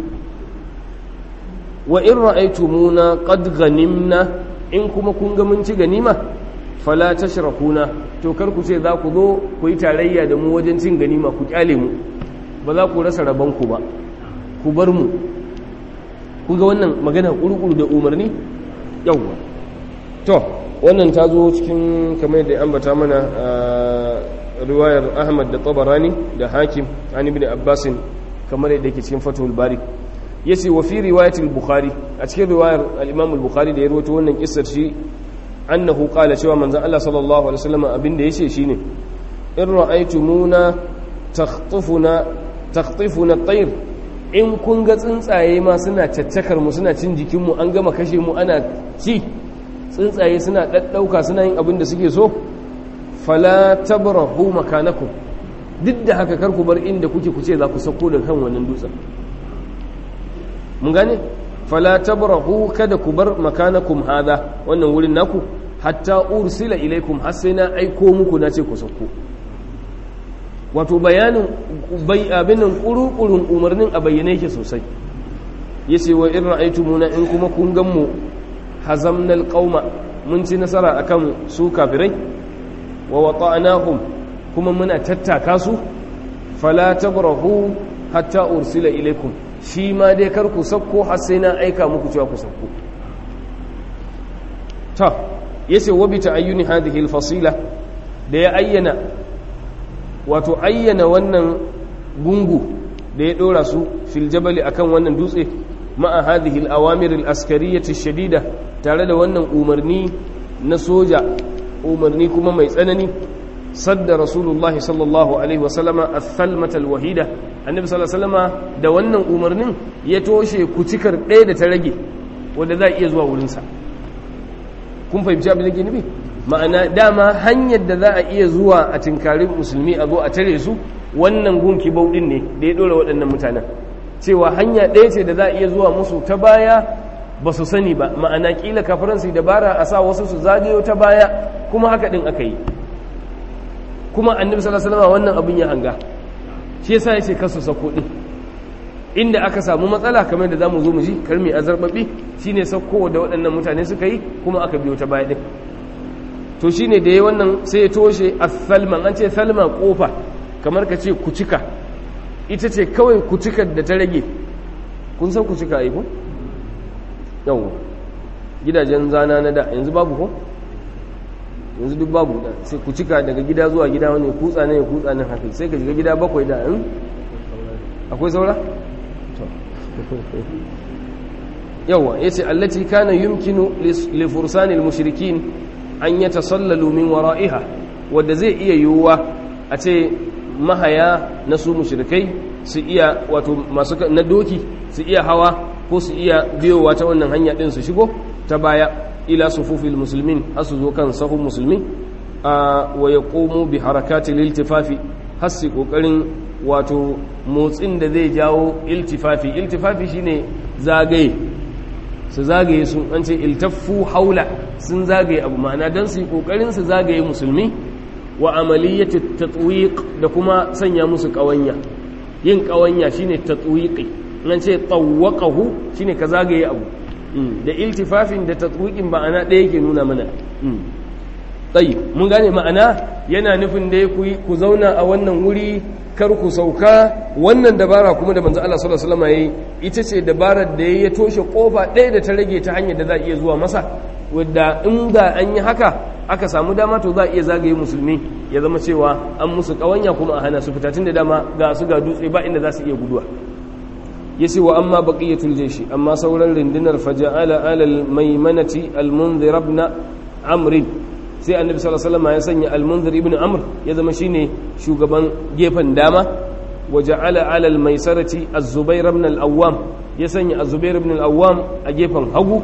wa in ra'aytumuna qad ghanimna in kuma kun ga mun ci ganima fala tashrakuna to kar ku ce za ku zo ku yi tarayya da mu wajen cin ganima ku kyale mu ba za ku rasa rabon ku ba ku bar mu ku ga wannan magana kurkuru da umarni yawwa to wannan ta zo cikin kamar da ambata mana riwayar ahmad da tabarani da hakim an ibn abbasin kamar yadda yake cikin fatul bari yace wa fi riwayatil bukhari a cikin riwayar al-imam al-bukhari da ya rawaito wannan kissar shi annahu qala cewa manzon Allah sallallahu alaihi wasallam abinda yace shine in ra'aytumuna takhtufuna takhtufuna at-tayr in kun ga tsuntsaye ma suna caccakar mu suna cin jikin mu an gama kashe mu ana ci tsuntsaye suna daddauka suna yin abin da suke so fala tabrahu makanakum duk da haka kar ku bar inda kuke kuce za ku sauko da kan wannan dutsen mun gane fala tabrahu kada ku bar makanakum hada wannan wurin naku hatta ursila ilaikum har sai na aiko muku na ce ku sauko wato bayanin bai abinan kurukurun umarnin a bayyane yake sosai yace wa in ra'aytumuna in kuma kun gan mu hazamnal qauma mun ci nasara akan su kafirai wa wata'nahum kuma muna tattaka su fala tabrahu hatta ursila ilaikum shi ma dai kar ku sakko har sai na aika muku cewa ku sakko ta yace wa bi ta'ayyuni hadhihi al-fasila da ya ayyana wato ayyana wannan gungu da ya dora su fil jabali akan wannan dutse ma'a hadhihi al-awamir al-askariyyah shadida tare da wannan umarni na soja umarni kuma mai tsanani sadda rasulullahi sallallahu alaihi wasallama athalmata alwahida annabi sallallahu alaihi wasallama da wannan umarnin ya toshe kucikar ɗaya da ta rage wanda za a iya zuwa wurinsa kun fahimci abin da ke nufi ma'ana dama hanyar da za a iya zuwa a tinkarin musulmi a zo a tare su wannan gunki bauɗin ne da ya ɗora waɗannan mutanen cewa hanya ɗaya ce da za a iya zuwa musu ta baya ba su sani ba ma'ana ƙila kafiransu dabara a sa wasu su zagayo ta baya kuma haka ɗin aka yi kuma annabi sallallahu alaihi wasallam wannan abin ya hanga shi yasa yace kasu sako din inda aka samu matsala kamar da zamu zo mu ji karmi azarbabi shine sako da waɗannan mutane suka yi kuma aka biyo ta baya din to shine da yayi wannan sai ya toshe as-salman an ce salma kofa kamar ka ce kucika ita ce kawai kucikar da ta rage kun san kucika ai ko yawa gidajen zana na da yanzu babu ko yanzu duk babu da sai ku cika daga gida zuwa gida wani kutsa ne ya kutsa nan haka sai ka shiga gida bakwai da in akwai saura? yawa ya ce allaci kana yumkinu li fursanil mushrikin an ya tasallalu min wara'iha wadda zai iya yiwuwa a ce mahaya na su mushrikai su iya wato masu na doki su iya hawa ko su iya biyowa ta wannan hanya din su shigo ta baya ila sufufil musulmin hasu zo kan sahun musulmi wa ya komo bi harakatil iltifafi hasi kokarin wato motsin da zai jawo iltifafi iltifafi shine zagaye su zagaye sun an ce iltaffu haula sun zagaye abu ma'ana don su yi kokarin su zagaye musulmi wa amaliyyati tatwiq da kuma sanya musu kawanya yin kawanya shine tatwiqi nan ce tawwaqahu shine ka zagaye abu da iltifafin da tatwiqin ma'ana ɗaya ke nuna mana tsayi mun gane ma'ana yana nufin da ku zauna a wannan wuri kar ku sauka wannan dabara kuma da manzo Allah sallallahu alaihi wasallam yayi ita ce dabarar da ya toshe kofa ɗaya da ta rage ta hanyar da za iya zuwa masa wadda in da an yi haka aka samu dama to za iya zagaye musulmi ya zama cewa an musu kawanya kuma a hana su fita tun da dama ga su ga dutse ba inda za su iya guduwa yace wa amma baqiyatul jayshi amma sauran rundunar faja'ala alal maimanati al-munzir ibn amr sai annabi sallallahu alaihi wasallam ya sanya al-munzir ibn amr ya zama shine shugaban gefen dama wa ja'ala alal maisarati az-zubair ibn al-awwam ya sanya az-zubair ibn al-awwam a gefen hagu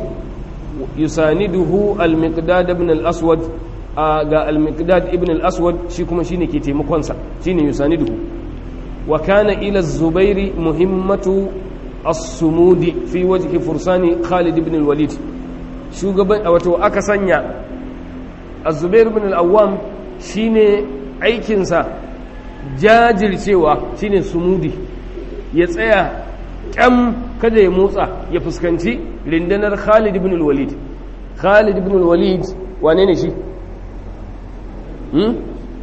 yusaniduhu al-miqdad ibn al-aswad ga al-miqdad ibn al-aswad shi kuma shine ke taimakon sa shine yusaniduhu wa kana ila az-zubair muhimmatu as-sumudi fi wajhi fursani khalid ibn al-walid shugaban wato aka sanya az-zubair ibn al-awwam shine aikin sa jajircewa shine sumudi ya tsaya kyam kada ya motsa ya fuskanci rindanar Khalid ibn al-Walid Khalid ibn al-Walid wane ne shi hmm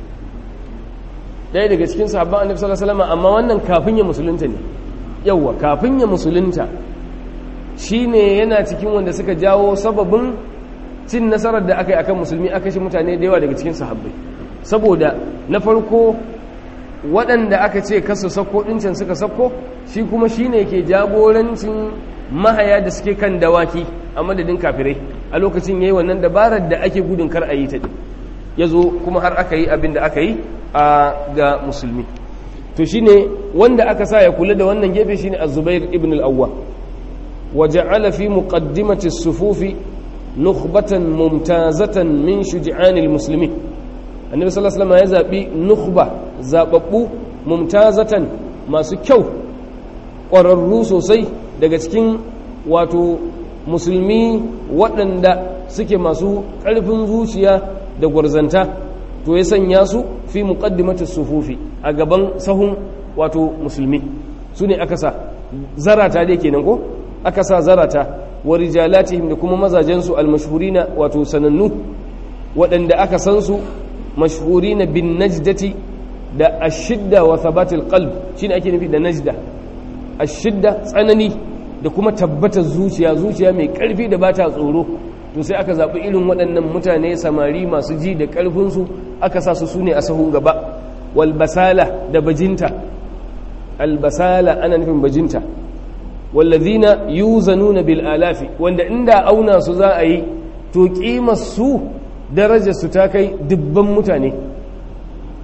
ɗaya daga cikin sahabban annabi sallallahu alaihi wasallam amma wannan kafin ya musulunta ne yawa kafin ya musulunta shine yana cikin wanda suka jawo sababin cin nasarar da aka yi akan musulmi aka shi mutane da yawa daga cikin sahabbai saboda na farko waɗanda aka ce kasu sako ɗincin suka sako shi kuma shi ne ke jagorancin mahaya da suke kan dawaki a madadin kafirai a lokacin ya yi wannan dabarar da ake gudun kar a yi ta ya zo kuma har aka yi abin da aka yi a ga musulmi to shi ne wanda aka sa ya kula da wannan gefe shi ne azubair ibn al'awwa wa ja'ala fi muqaddimati sufufi nukhbatan mumtazatan min shuja'anil muslimin annabi sallallahu alaihi wasallam ya zabi nukhba zababbu mumtazatan masu kyau ƙwararru sosai daga cikin wato musulmi waɗanda suke masu ƙarfin zuciya da gwarzanta to ya sanya su fi muqaddimati sufufi a gaban sahun wato musulmi su ne aka sa zarata dai kenan ko aka sa zarata wa rijalatihim da kuma mazajensu almashhurina wato sanannu waɗanda aka san su mashhurina bin najdati da ashidda wa thabatil qalb shine ake nufi da najda ashidda tsanani da kuma tabbatar zuciya zuciya mai karfi da bata tsoro to sai aka zaɓi irin waɗannan mutane samari masu ji da ƙarfinsu aka sa su sune a sahun gaba wal basala da bajinta al basala ana nufin bajinta wallazina yuzanuna bil alafi wanda inda auna su za a yi to kimar su darajar su ta kai dubban mutane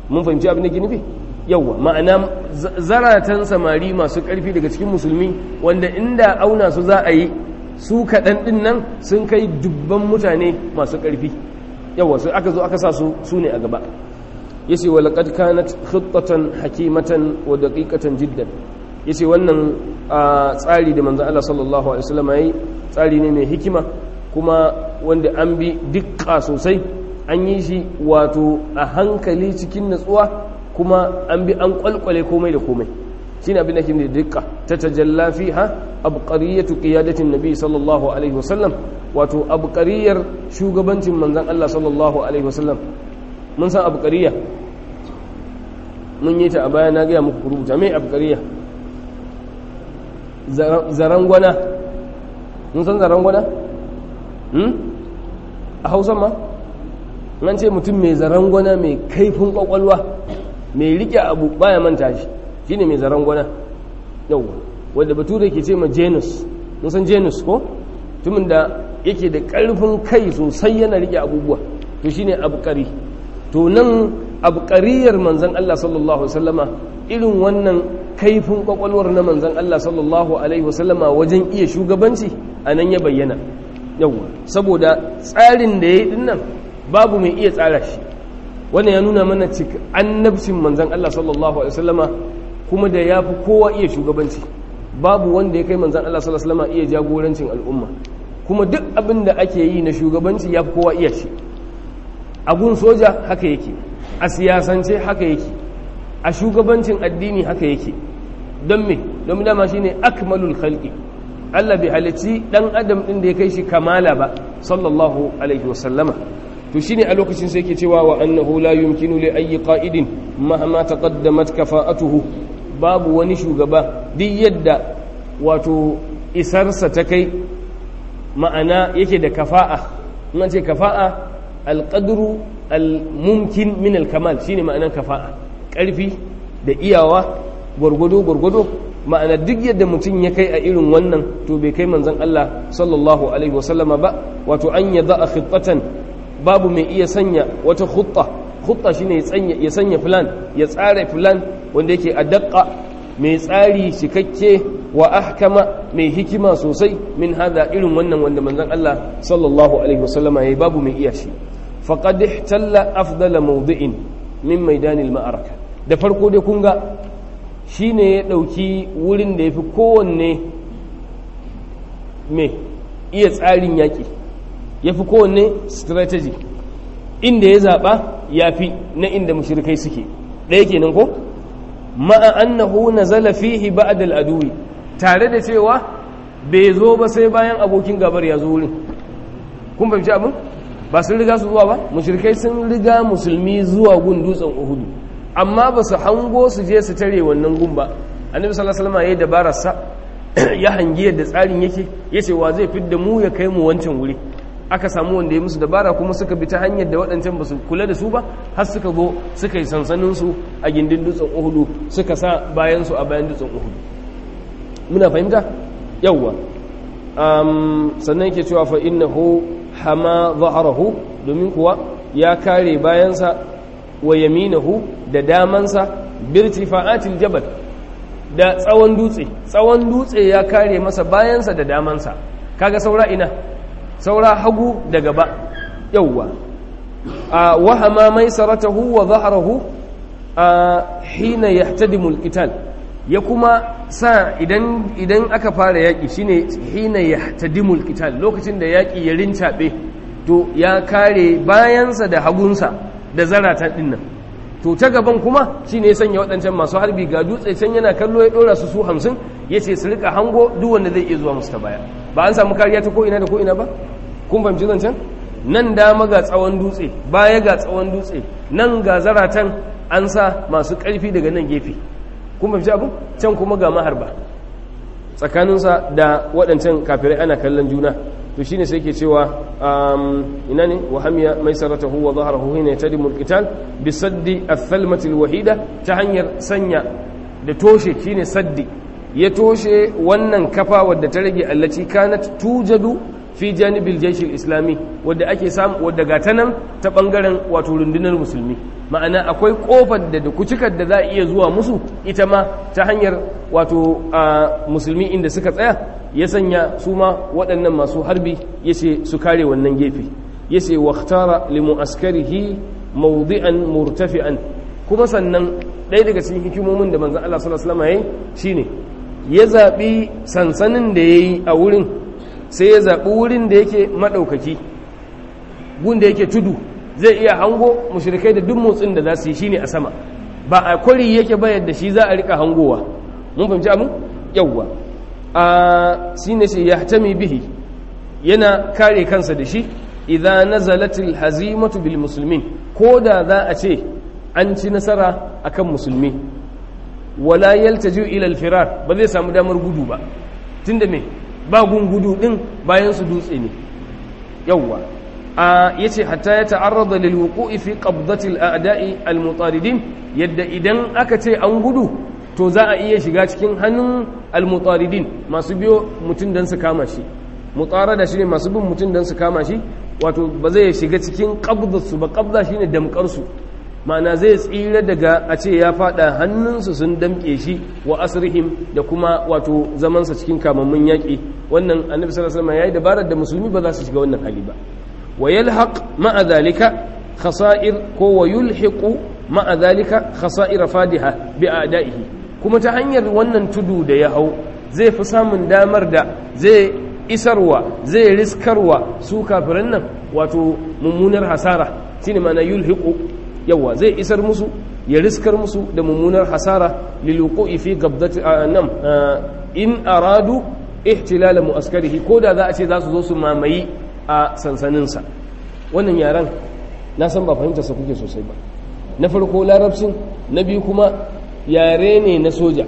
mun fahimci abin da ke nufi yawwa ma'ana zaratan samari masu ƙarfi daga cikin musulmi wanda inda auna su za a yi su kaɗan ɗin nan sun kai dubban mutane masu ƙarfi yawwa su aka zo aka sa su su ne a gaba ya ce walaƙad kanat khittatan hakimatan wa daƙiƙatan jiddan ya ce wannan tsari da manzan Allah sallallahu alaihi wasallam ya yi tsari ne mai hikima kuma wanda an bi dukka sosai an yi shi wato a hankali cikin natsuwa kuma an bi an kwalkwale komai da komai shine abin da ke da dukka ta tajalla fiha abqariyatu qiyadatin nabi sallallahu alaihi wasallam wato abqariyar shugabancin manzon Allah sallallahu alaihi wasallam mun san abqariya mun yi ta a baya na ga muku rubuta mai abqariya zarangwana mun san zarangwana hmm a Hausa ma nan ce mutum mai zarangwana mai kaifin kwakwalwa mai rike abu baya manta shi shine mai zarangwana yau wanda bature ke ce ma genus mun san genus ko tumin da yake da karfin kai sosai yana rike abubuwa to shine abqari to nan abqariyar manzon Allah sallallahu alaihi wasallama irin wannan kaifin kwakwalwar na manzon Allah sallallahu alaihi wasallama wajen iya shugabanci anan ya bayyana yawa saboda tsarin da yayi dinnan babu mai iya tsara shi wannan ya nuna mana cika annabcin manzan Allah sallallahu alaihi wasallama kuma da ya fi kowa iya shugabanci babu wanda ya kai manzan Allah sallallahu alaihi wasallama iya jagorancin al'umma kuma duk abin da ake yi na shugabanci ya fi kowa iya shi a gun soja haka yake a siyasance haka yake a shugabancin addini haka yake don me don dama shine akmalul khalqi Allah bai halicci dan adam din da ya kai shi kamala ba sallallahu alaihi wasallama to shine a lokacin sai yake cewa wa annahu la yumkinu li ayyi qa'idin mahma taqaddamat kafa'atuhu babu wani shugaba duk yadda wato isarsa ta kai ma'ana yake da kafa'a in ce kafa'a alqadru almumkin min alkamal shine ma'anan kafa'a karfi da iyawa gwargwado gwargwado ma'ana duk yadda mutum ya kai a irin wannan to bai kai manzon Allah sallallahu alaihi wasallama ba wato an yadha khittatan babu mai iya sanya wata khutta khutta shine ya sanya ya sanya plan ya tsara plan wanda yake adaqqa mai tsari cikakke wa ahkama mai hikima sosai min hada irin wannan wanda manzon Allah sallallahu alaihi wasallama yayi babu mai iya shi faqad ihtalla afdala mawdi'in min maidanil ma'araka da farko dai kun ga shine ya dauki wurin da yafi kowanne me iya tsarin yaki ya fi kowanne strategy inda ya zaɓa ya fi na inda mushrikai suke ɗaya kenan ko ma'a annahu nazala fihi ba'd al-aduwi tare da cewa bai zo ba sai bayan abokin gabar ya zo wurin kun fahimci abin ba sun riga su zuwa ba mushrikai sun riga musulmi zuwa gun dutsen uhudu amma ba su hango su je su tare wannan gun ba annabi sallallahu alaihi wasallam yayi dabarar sa ya hangi yadda tsarin yake yace wa zai fidda mu ya kai mu wancan wuri aka samu wanda ya musu dabara kuma suka bi ta hanyar da waɗancan ba su kula da su ba har suka zo suka yi sansaninsu a gindin dutsen uhudu suka sa bayansu a bayan dutsen uhudu muna fahimta yawwa sannan yake cewa fa innahu hama zaharahu domin kuwa ya kare bayansa wa yaminahu da damansa birtifa'atil jabal da tsawon dutse tsawon dutse ya kare masa bayansa da damansa kaga saura ina saura hagu da gaba yauwa a wahama mai saratahu wa zaharahu a hina yahtadimu alqital ya kuma sa idan idan aka fara yaki shine hina yahtadimu alqital lokacin da yaki ya rincabe to ya kare bayansa da hagunsa da zarata dinnan to ta gaban kuma shine ya sanya waɗancan masu harbi ga dutse can yana kallo ya dora su su hamsin yace su rika hango duk wanda zai iya zuwa musu ta baya ba an samu kariya ta ko ina da ko ina ba kun fahimci zancen nan dama ga tsawon dutse baya ga tsawon dutse nan ga zaratan an sa masu ƙarfi daga nan gefe kun fahimci abin can kuma ga maharba tsakaninsa da waɗancan kafirai ana kallon juna to shine sai ke cewa ina ne wa hamiya mai saratahu wa zaharahu hina yatadimu alqital bi saddi athalmati alwahida ta hanyar sanya da toshe shine saddi ya toshe wannan kafa wadda ta rage allaci kanat tujadu fi janibil jaishil islami wadda ake samu wadda ga nan ta bangaren wato rundunar musulmi ma'ana akwai kofar da kucikar da za a iya zuwa musu ita ma ta hanyar wato musulmi inda suka tsaya ya sanya su ma waɗannan masu harbi ya ce su kare wannan gefe ya ce waktara limu'askarihi mawdi'an murtafi'an kuma sannan ɗaya daga cikin hikimomin da manzan Allah sallallahu alaihi wasallam yayi shine ya zaɓi sansanin da yayi a wurin sai ya zaɓi wurin da yake maɗaukaki gun da yake tudu zai iya hango mushrikai da duk motsin da za su yi shine a sama ba a kwari yake bayar da shi za a rika hangowa mun fahimci abin yawwa a shine shi yahtami bihi yana kare kansa da shi idza nazalatil hazimatu bil muslimin ko da za a ce an ci nasara akan musulmi wala yaltaju ila al firar ba zai samu damar gudu ba tunda me ba gun gudu din bayan su dutse ne yawwa a yace hatta ya ta'arrada lil wuqu'i fi qabdati al a'da'i al mutaridin yadda idan aka ce an gudu to za a iya shiga cikin hannun al mutaridin masu biyo mutun dan su kama shi mutarada shine masu bin mutun dan su kama shi wato ba zai shiga cikin qabdatu ba qabda shine damkar su ma'ana zai tsira daga a ce ya fada hannunsu sun damke shi wa asrihim da kuma wato zamansa cikin kamammun yaƙi wannan annabi sallallahu alaihi wasallam yayi dabarar da musulmi ba za su shiga wannan hali ba wa yalhaq ma'a dhalika khasa'ir ko wa yulhiqu ma'a dhalika khasa'ir fadiha bi a'da'ihi kuma ta hanyar wannan tudu da ya hau zai fi samun damar da zai isarwa zai riskarwa su kafiran nan wato mummunar hasara shine ma'ana yulhiqu yawa zai isar musu ya riskar musu da mummunar hasara liluqi fi qabdati nam in aradu ihtilal muaskarihi ko da za a ce za su zo su mamayi a sansaninsa wannan yaran na san ba fahimta sa kuke sosai ba na farko larabcin na biyu kuma yare ne na soja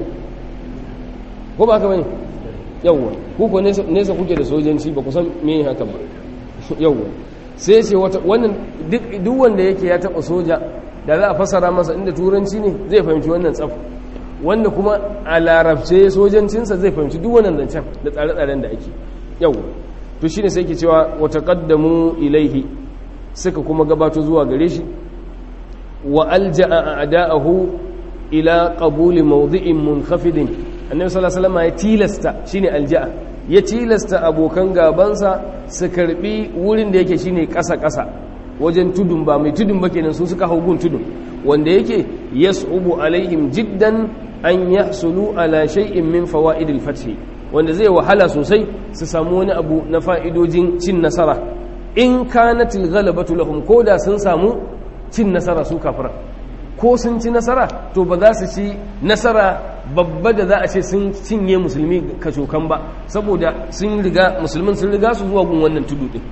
ko ba ka bane yawwa ku ko nesa kuke da sojanci ba ku san me haka ba yawwa sai ce wannan duk wanda yake ya taba soja da za a fasara masa inda turanci ne zai fahimci wannan tsaf wanda kuma a larabce sojancinsa zai fahimci duk wannan zancen da tsare-tsaren da ake yau to shine sai ke cewa wata kaddamu ilaihi suka kuma gabato zuwa gare shi wa alja'a a'da'ahu ila qabuli mawdi'in munkhafidin annabi sallallahu alaihi wasallam ya tilasta shine alja'a ya tilasta abokan gabansa su karbi wurin da yake shine ƙasa-ƙasa wajen tudun ba mai tudun ba kenan su suka hau gun tudun wanda yake yas'ubu alaihim jiddan an yahsulu ala shay'in min fawaidil fath wanda zai wahala sosai su samu wani abu na fa'idojin cin nasara in kanatil ghalabatu lahum koda sun samu cin nasara su kafira ko sun ci nasara to ba za su ci nasara babba da za a ce sun cinye musulmi kacokan ba saboda sun riga musulmin sun riga su zuwa gun wannan tudu din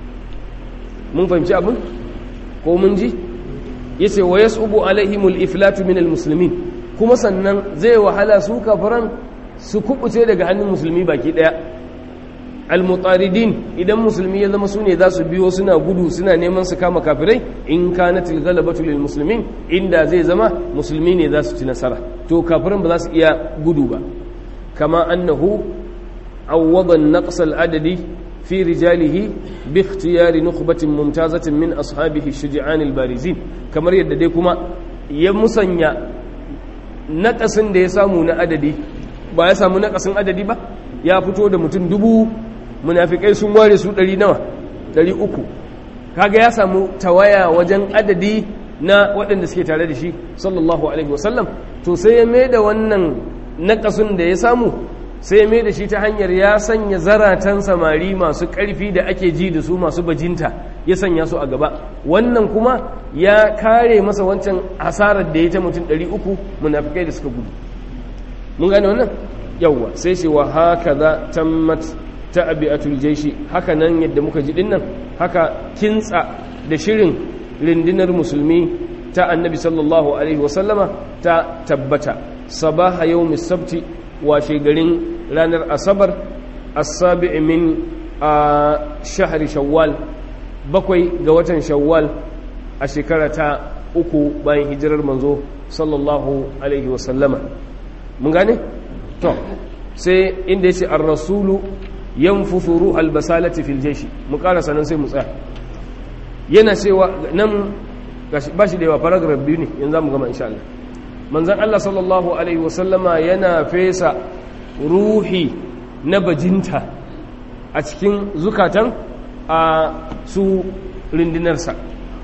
mun fahimci abin ko mun ji yace wa yasubu alaihimul iflatu minal muslimin kuma sannan zai wahala su kafiran su kubuce daga hannun musulmi baki daya almutaridin idan musulmi ya zama sune za su biyo suna gudu suna neman su kama kafirai in kanatil ghalabatu lil muslimin inda zai zama musulmi ne za su ci nasara to kafiran ba za su iya gudu ba kama annahu awwada an-naqs al-adadi fi rijalihi bi ikhtiyari nukhbatin mumtazatin min ashabihi ash-shuja'an al-barizin kamar yadda dai kuma ya musanya naƙasin da ya samu na adadi ba ya samu naƙasin adadi ba ya fito da mutum dubu munafikai sun ware su ɗari nawa ɗari uku kaga ya samu tawaya wajen adadi na waɗanda suke tare da shi sallallahu alaihi wasallam to sai ya mai da wannan naƙasun da ya samu sai ya mai da shi ta hanyar ya sanya zaratan samari masu ƙarfi da ake ji da su masu bajinta ya sanya su a gaba wannan kuma ya kare masa wancan hasarar da ya ta mutum ɗari uku munafikai da suka gudu mun gane wannan yawwa sai ce wa haka za tammat ta'abi'atul jaishi haka nan yadda muka ji dinnan haka kintsa da shirin rindinar musulmi ta annabi sallallahu alaihi wasallama ta tabbata sabaha yawmis sabti washe garin ranar asabar as-sabi' min a shahri shawwal bakwai ga watan shawwal a shekara ta uku bayan hijirar manzo sallallahu alaihi wasallama mun gane to sai inda yace ar-rasulu yanfuthu ruhal basalati fil jayshi mu karasa nan sai mu tsaya yana cewa nan ba shi da yawa paragraph biyu ne yanzu mu gama insha Allah manzon Allah sallallahu alaihi wasallama yana fesa ruhi na bajinta a cikin zukatan a su rindinarsa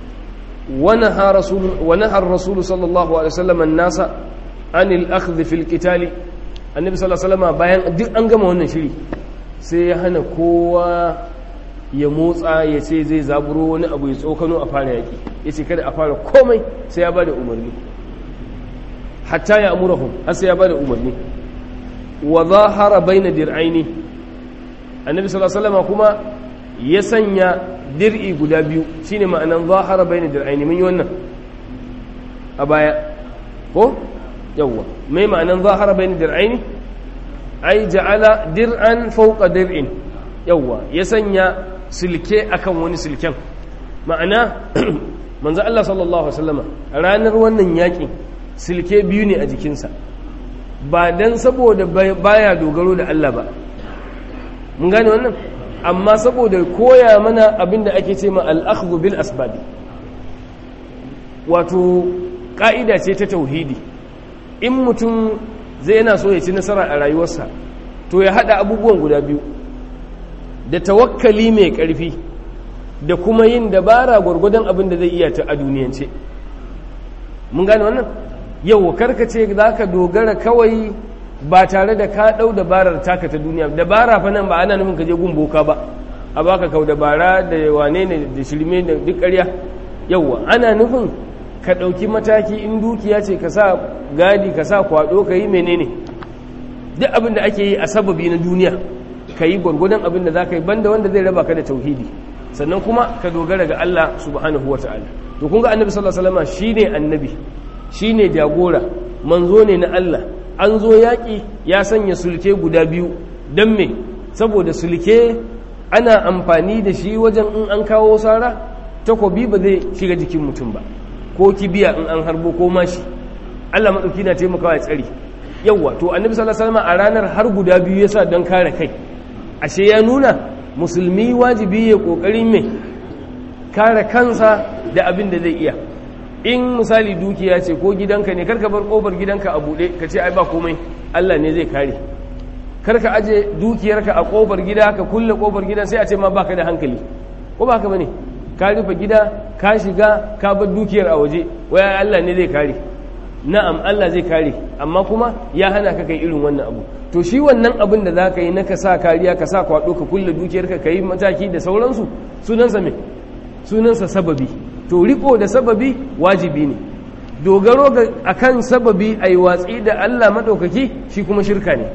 ونهى الرسول صلى الله عليه وسلم الناس عن الأخذ في القتال النبي صلى الله عليه وسلم bayan duk an gama wannan shiri sai ya hana kowa ya motsa ya ce zai zaburo wani abu ya tsokano a fara yaki ya ce kada a fara komai sai ya bada umarni hatta ya amurahum har sai ya bada umarni wa zahara baina dir'aini annabi sallallahu alaihi wasallam kuma ya sanya dir'i guda biyu shine ma'anan zahara bayna dir'aini mun yi wannan a baya ko yawwa mai ma'anan zahara bayna dir'aini ai ja'ala dir'an fawqa dir'in yawwa ya sanya silke akan wani silken ma'ana manzo Allah sallallahu alaihi wasallama ranar wannan yakin silke biyu ne a jikinsa ba dan saboda baya dogaro da Allah ba mun gane wannan amma saboda koya mana abinda ake ce ma al'akhdhu bil asbabi wato ƙa'ida ce ta tauhidi in mutum zai yana so ya ci nasara a rayuwarsa to ya haɗa abubuwan guda biyu da tawakkali mai ƙarfi da kuma yin dabara gwargwadon abin da zai iya ta a duniyance mun gane wannan yau karkace za ka dogara kawai ba tare da ka ɗau dabarar taka ta duniya dabara fa nan ba ana nufin ka je gun boka ba a baka kau dabara da wane ne da shirme da duk ƙarya yauwa ana nufin ka ɗauki mataki in dukiya ce ka sa gadi ka sa kwaɗo ka yi menene duk abin da ake yi a sababi na duniya ka yi gwargwadon abin da za ka yi banda wanda zai raba ka da tauhidi sannan kuma ka dogara ga Allah subhanahu wa ta'ala to kun ga annabi sallallahu alaihi wasallam shine annabi shine jagora manzo ne na Allah an zo yaƙi ya sanya sulke guda biyu don me saboda sulke ana amfani da shi wajen in an kawo sara takobi ba zai shiga jikin mutum ba ko kibiya in an harbo ko mashi Allah maɗauki na taimakawa ya tsari yawwa to annabi sallallahu alaihi wasallam a ranar har guda biyu yasa don kare kai ashe ya nuna musulmi wajibi ya kokarin me kare kansa da abin da zai iya in misali dukiya ce ko gidanka ne karka bar kofar gidanka a buɗe ka ce ai ba komai Allah ne zai kare karka aje dukiyarka a kofar gida ka kulle kofar gidan sai a ce ma baka da hankali ko ba haka bane ka rufe gida ka shiga ka bar dukiyar a waje waya Allah ne zai kare na'am Allah zai kare amma kuma ya hana ka kai irin wannan abu to shi wannan abin da zaka yi na ka sa kariya ka sa kwado ka kulle dukiyarka ka yi mataki da sauransu sunansa me sunansa sababi to riko da sababi wajibi ne dogaro ga akan sababi ai watsi da Allah madaukaki shi kuma shirka ne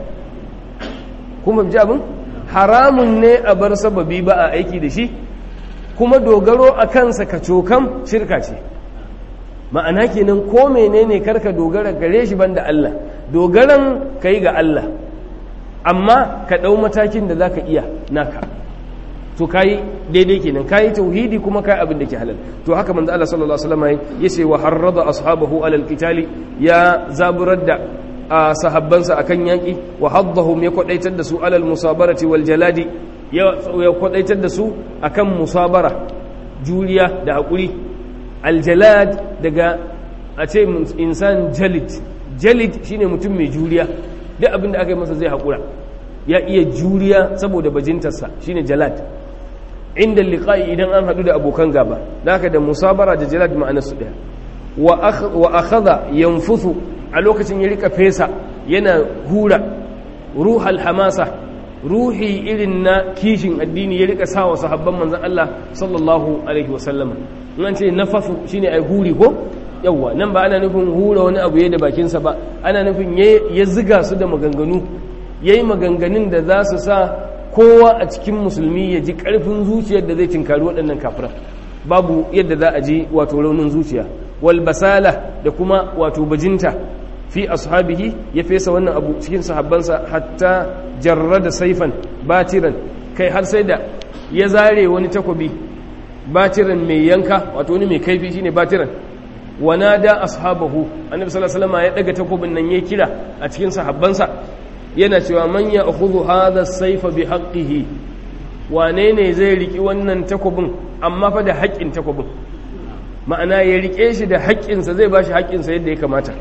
kuma ji abin haramun ne a bar sababi ba a aiki da shi kuma dogaro a kansa ka cokam shirka ce ma'ana kenan ko menene karka dogara gare shi banda Allah dogaran kai ga Allah amma ka ɗau matakin da zaka iya naka to kai daidai kenan kai tauhidi kuma kai abin da ke halal to haka manzo Allah sallallahu alaihi wasallam yace wa harrada ashabahu alal qitali ya zaburar da sahabbansa akan yaki wa haddahum ya kwadaitar da su alal musabarati wal jaladi ya kwadaitar da su akan musabara juriya da hakuri al jalad daga a ce insan jalid jalid shine mutum mai juriya duk abin da aka yi masa zai hakura ya iya juriya saboda bajintarsa shine jalad inda liqa'i idan an hadu da abokan gaba haka da musabara da jalad ma'anar su daya wa akhadha yanfuthu a lokacin ya rika fesa yana hura ruhal hamasa ruhi irin na kishin addini ya rika sawa sahabban manzon Allah sallallahu alaihi wasallam in an ce nafasu shine ai huri ko yawwa nan ba ana nufin hura wani abu ya da bakinsa ba ana nufin ya ziga su da maganganu yayi maganganun da za su sa kowa a cikin musulmi ya ji ƙarfin zuciyar da zai tinkari waɗannan kafiran babu yadda za a ji wato raunin zuciya wal basala da kuma wato bajinta fi ashabihi ya fesa wannan abu cikin sahabbansa hatta jarrada saifan batiran kai har sai da ya zare wani takobi batiran mai yanka wato wani mai kaifi shine batiran wana da ashabahu annabi sallallahu alaihi wasallam ya daga takobin nan ya kira a cikin sahabbansa yana cewa man ya akhudhu hadha as-sayfa bi haqqihi wane ne zai riki wannan takobin amma fa da haƙƙin takobin ma'ana ya rike shi da haƙƙinsa zai bashi haƙƙinsa yadda ya kamata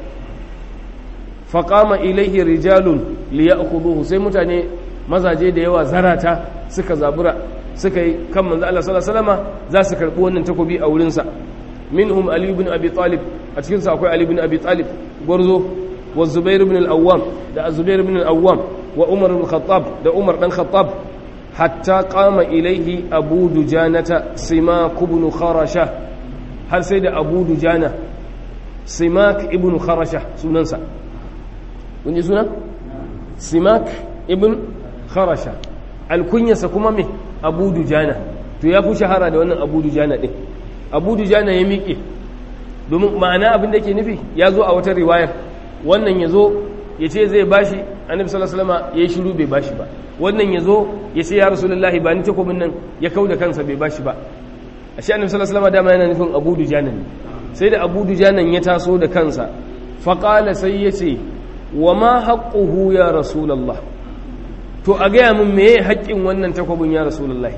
faqama ilaihi rijalun liya'khudhuhu sai mutane mazaje da yawa zarata suka zabura suka yi kan manzo Allah sallallahu alaihi wasallama za su karbi wannan takobi a wurin sa minhum ali ibn abi talib a cikin sa akwai ali ibn abi talib gwarzo wa zubair ibn al-awwam da zubair ibn al-awwam wa umar ibn khattab da umar dan khattab hatta qama ilaihi abu dujanata simak ibn kharasha har sai da abu dujana simak ibn kharasha sunansa kun ji suna simak ibn kharasha alkunyarsa kuma me abu dujana to ya fi shahara da wannan abu dujana ɗin abu dujana ya miƙe domin ma'ana abin da ke nufi ya zo a wata riwayar wannan ya zo ya ce zai bashi annabi sallallahu alaihi wasallam ya yi shiru bai bashi ba wannan ya zo ya ce ya rasulullahi ba ni takobin nan ya kau da kansa bai bashi ba ashe annabi sallallahu alaihi wasallam dama yana nufin abu dujana ne sai da abu dujana ya taso da kansa faqala sai ya ce wa ma haqquhu ya rasulullah to a gaya min meye haƙƙin wannan takwabin ya rasulullahi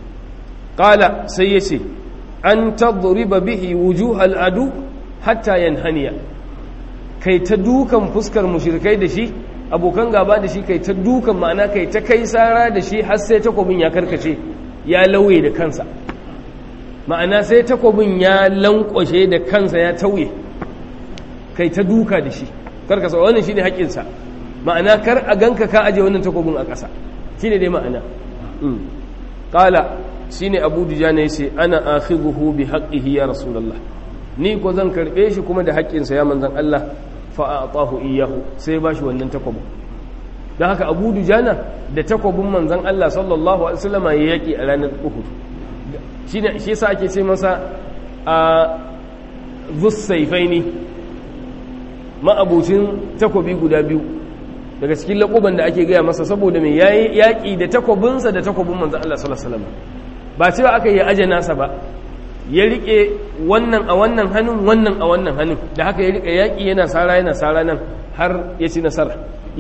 ƙala sai ya ce an tadriba bihi wujuhal adu hatta yanhaniya kai ta dukan fuskar mushrikai da shi abokan gaba da shi kai ta dukan ma'ana kai ta kai sara da shi har sai takwabin ya karkace ya lauye da kansa ma'ana sai takwabin ya lankwashe da kansa ya tauye kai ta duka da shi karkasa wannan shine haƙƙinsa ma'ana kar a ganka ka aje wannan takobin a ƙasa shi ne dai ma'ana ƙala shi ne abu dujana ya ce ana akhidhuhu bi haqqihi ya rasulullah ni ko zan karɓe shi kuma da haƙƙinsa ya manzan Allah fa a'tahu iyyahu sai ba shi wannan takobin don haka abu dujana da takobin manzan Allah sallallahu alaihi wasallam ya yaki a ranar Uhud shine shi yasa ake ce masa a zussaifaini ma'abucin takobi guda biyu daga cikin laƙuban da ake gaya masa saboda mai yayi yaƙi da takobinsa da takobin manzan Allah sallallahu alaihi wasallam ba cewa aka yi aje nasa ba ya rike wannan a wannan hannun wannan a wannan hannun da haka ya rike yaƙi yana sara yana sara nan har ya ci nasara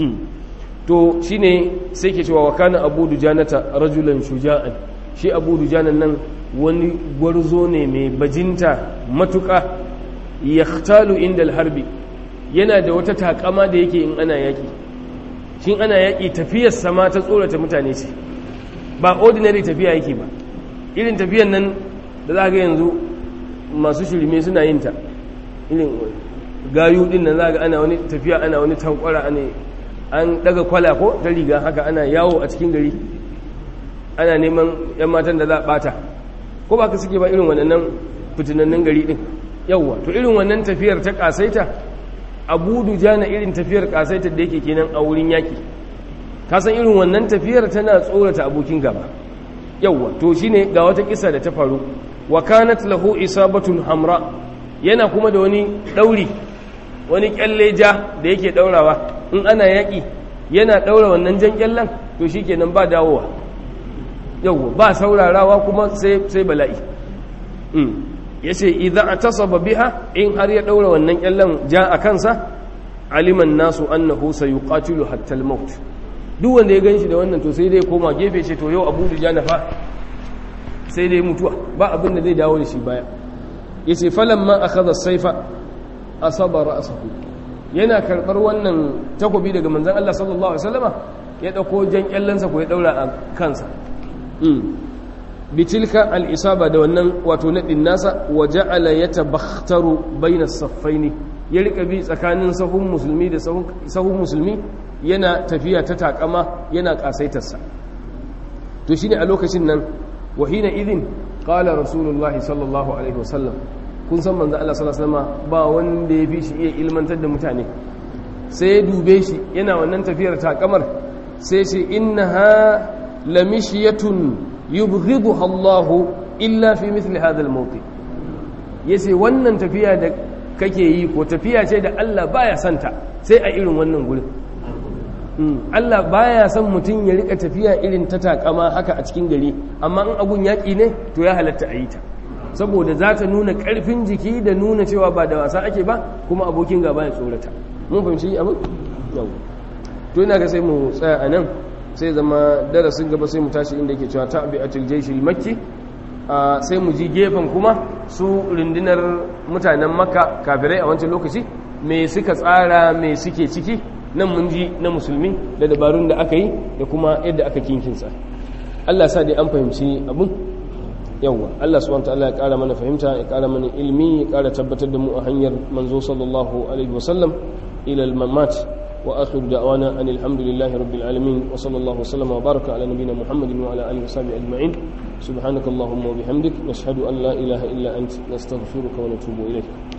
to shine sai ke cewa wa kana abu dujanata rajulan shuja'an shi abu dujanan nan wani gwarzo ne mai bajinta matuƙa yahtalu inda harbi yana da wata takama da yake in ana yaƙi shin ana yaƙi tafiyar sama ta tsorata mutane ce ba ordinary tafiya yake ba irin tafiyan nan da za ga yanzu masu shirme suna yin ta irin gayu din nan za ga ana wani tafiya ana wani tankwara ana an daga kwala ko ta riga haka ana yawo a cikin gari ana neman yan matan da za a bata ko ba ka suke ba irin wannan fitinannin gari din yawwa to irin wannan tafiyar ta kasaita abu dujana irin tafiyar kasaitar da yake kenan a wurin yaƙi kasan irin wannan tafiyar tana tsorata abokin gaba yauwa to shine ga wata kisa da ta faru wa kanat lahu isabatun hamra yana kuma da wani dauri wani kyalle ja da yake daurawa in ana yaƙi yana daura wannan jan kyallen to shikenan ba dawowa yauwa ba saurarawa kuma sai sai bala'i ya ce idan a tasaba biha in har ya ɗaura wannan ƙyallon ja a kansa aliman nasu annahu sayuqatilu hatta al-maut duk wanda ya ganshi da wannan to sai dai koma gefe ce to yau abu da na fa sai dai mutuwa ba abin da zai dawo da shi baya yace falamma akhadha as-sayfa asaba ra'sahu yana karbar wannan takobi daga manzon Allah sallallahu alaihi wasallama ya dauko jan ƙyallonsa ko ya daura a kansa bitilka al'isaba da wannan wato naɗin nasa wa ja'ala ya tabakhtaru baina saffaini ya rika bi tsakanin sahun musulmi da sahun musulmi yana tafiya ta takama yana kasaitarsa to shine a lokacin nan wahina idin qala rasulullah sallallahu alaihi wasallam kun san manzo Allah sallallahu alaihi wasallam ba wanda ya fi shi iya ilmantar da mutane sai ya dube shi yana wannan tafiyar takamar sai ce innaha lamishiyatun yubghiduha Allahu illa fi mithli hadha al-mawqi yace wannan tafiya da kake yi ko tafiya ce da Allah baya santa sai a irin wannan gurin Allah baya son mutum ya rika tafiya irin ta takama haka a cikin gari amma in abun yaki ne to ya halatta a yi ta saboda za ta nuna karfin jiki da nuna cewa ba da wasa ake ba kuma abokin gaba ya tsorata mun fahimci abin yau to ina ga sai mu tsaya a nan sai zama darasin gaba sai mu tashi inda ke cewa ta'bi'atul jayshil makki sai mu ji gefen kuma su rundunar mutanen makka kafirai a wancan lokaci me suka tsara me suke ciki nan mun ji na musulmi da dabarun da aka yi da kuma yadda aka kinkinsa Allah sa dai an fahimci abun yawwa Allah subhanahu wataala ya kara mana fahimta ya kara mana ilmi ya kara tabbatar da mu a hanyar manzo sallallahu alaihi wasallam ila al-mamat wa akhiru da'wana anil hamdulillahi rabbil alamin wa sallallahu wasallama wa baraka ala nabiyyina muhammadin wa ala alihi wa sahbihi ajma'in subhanakallahumma wa bihamdik nashhadu an la ilaha illa ant nastaghfiruka wa natubu ilayk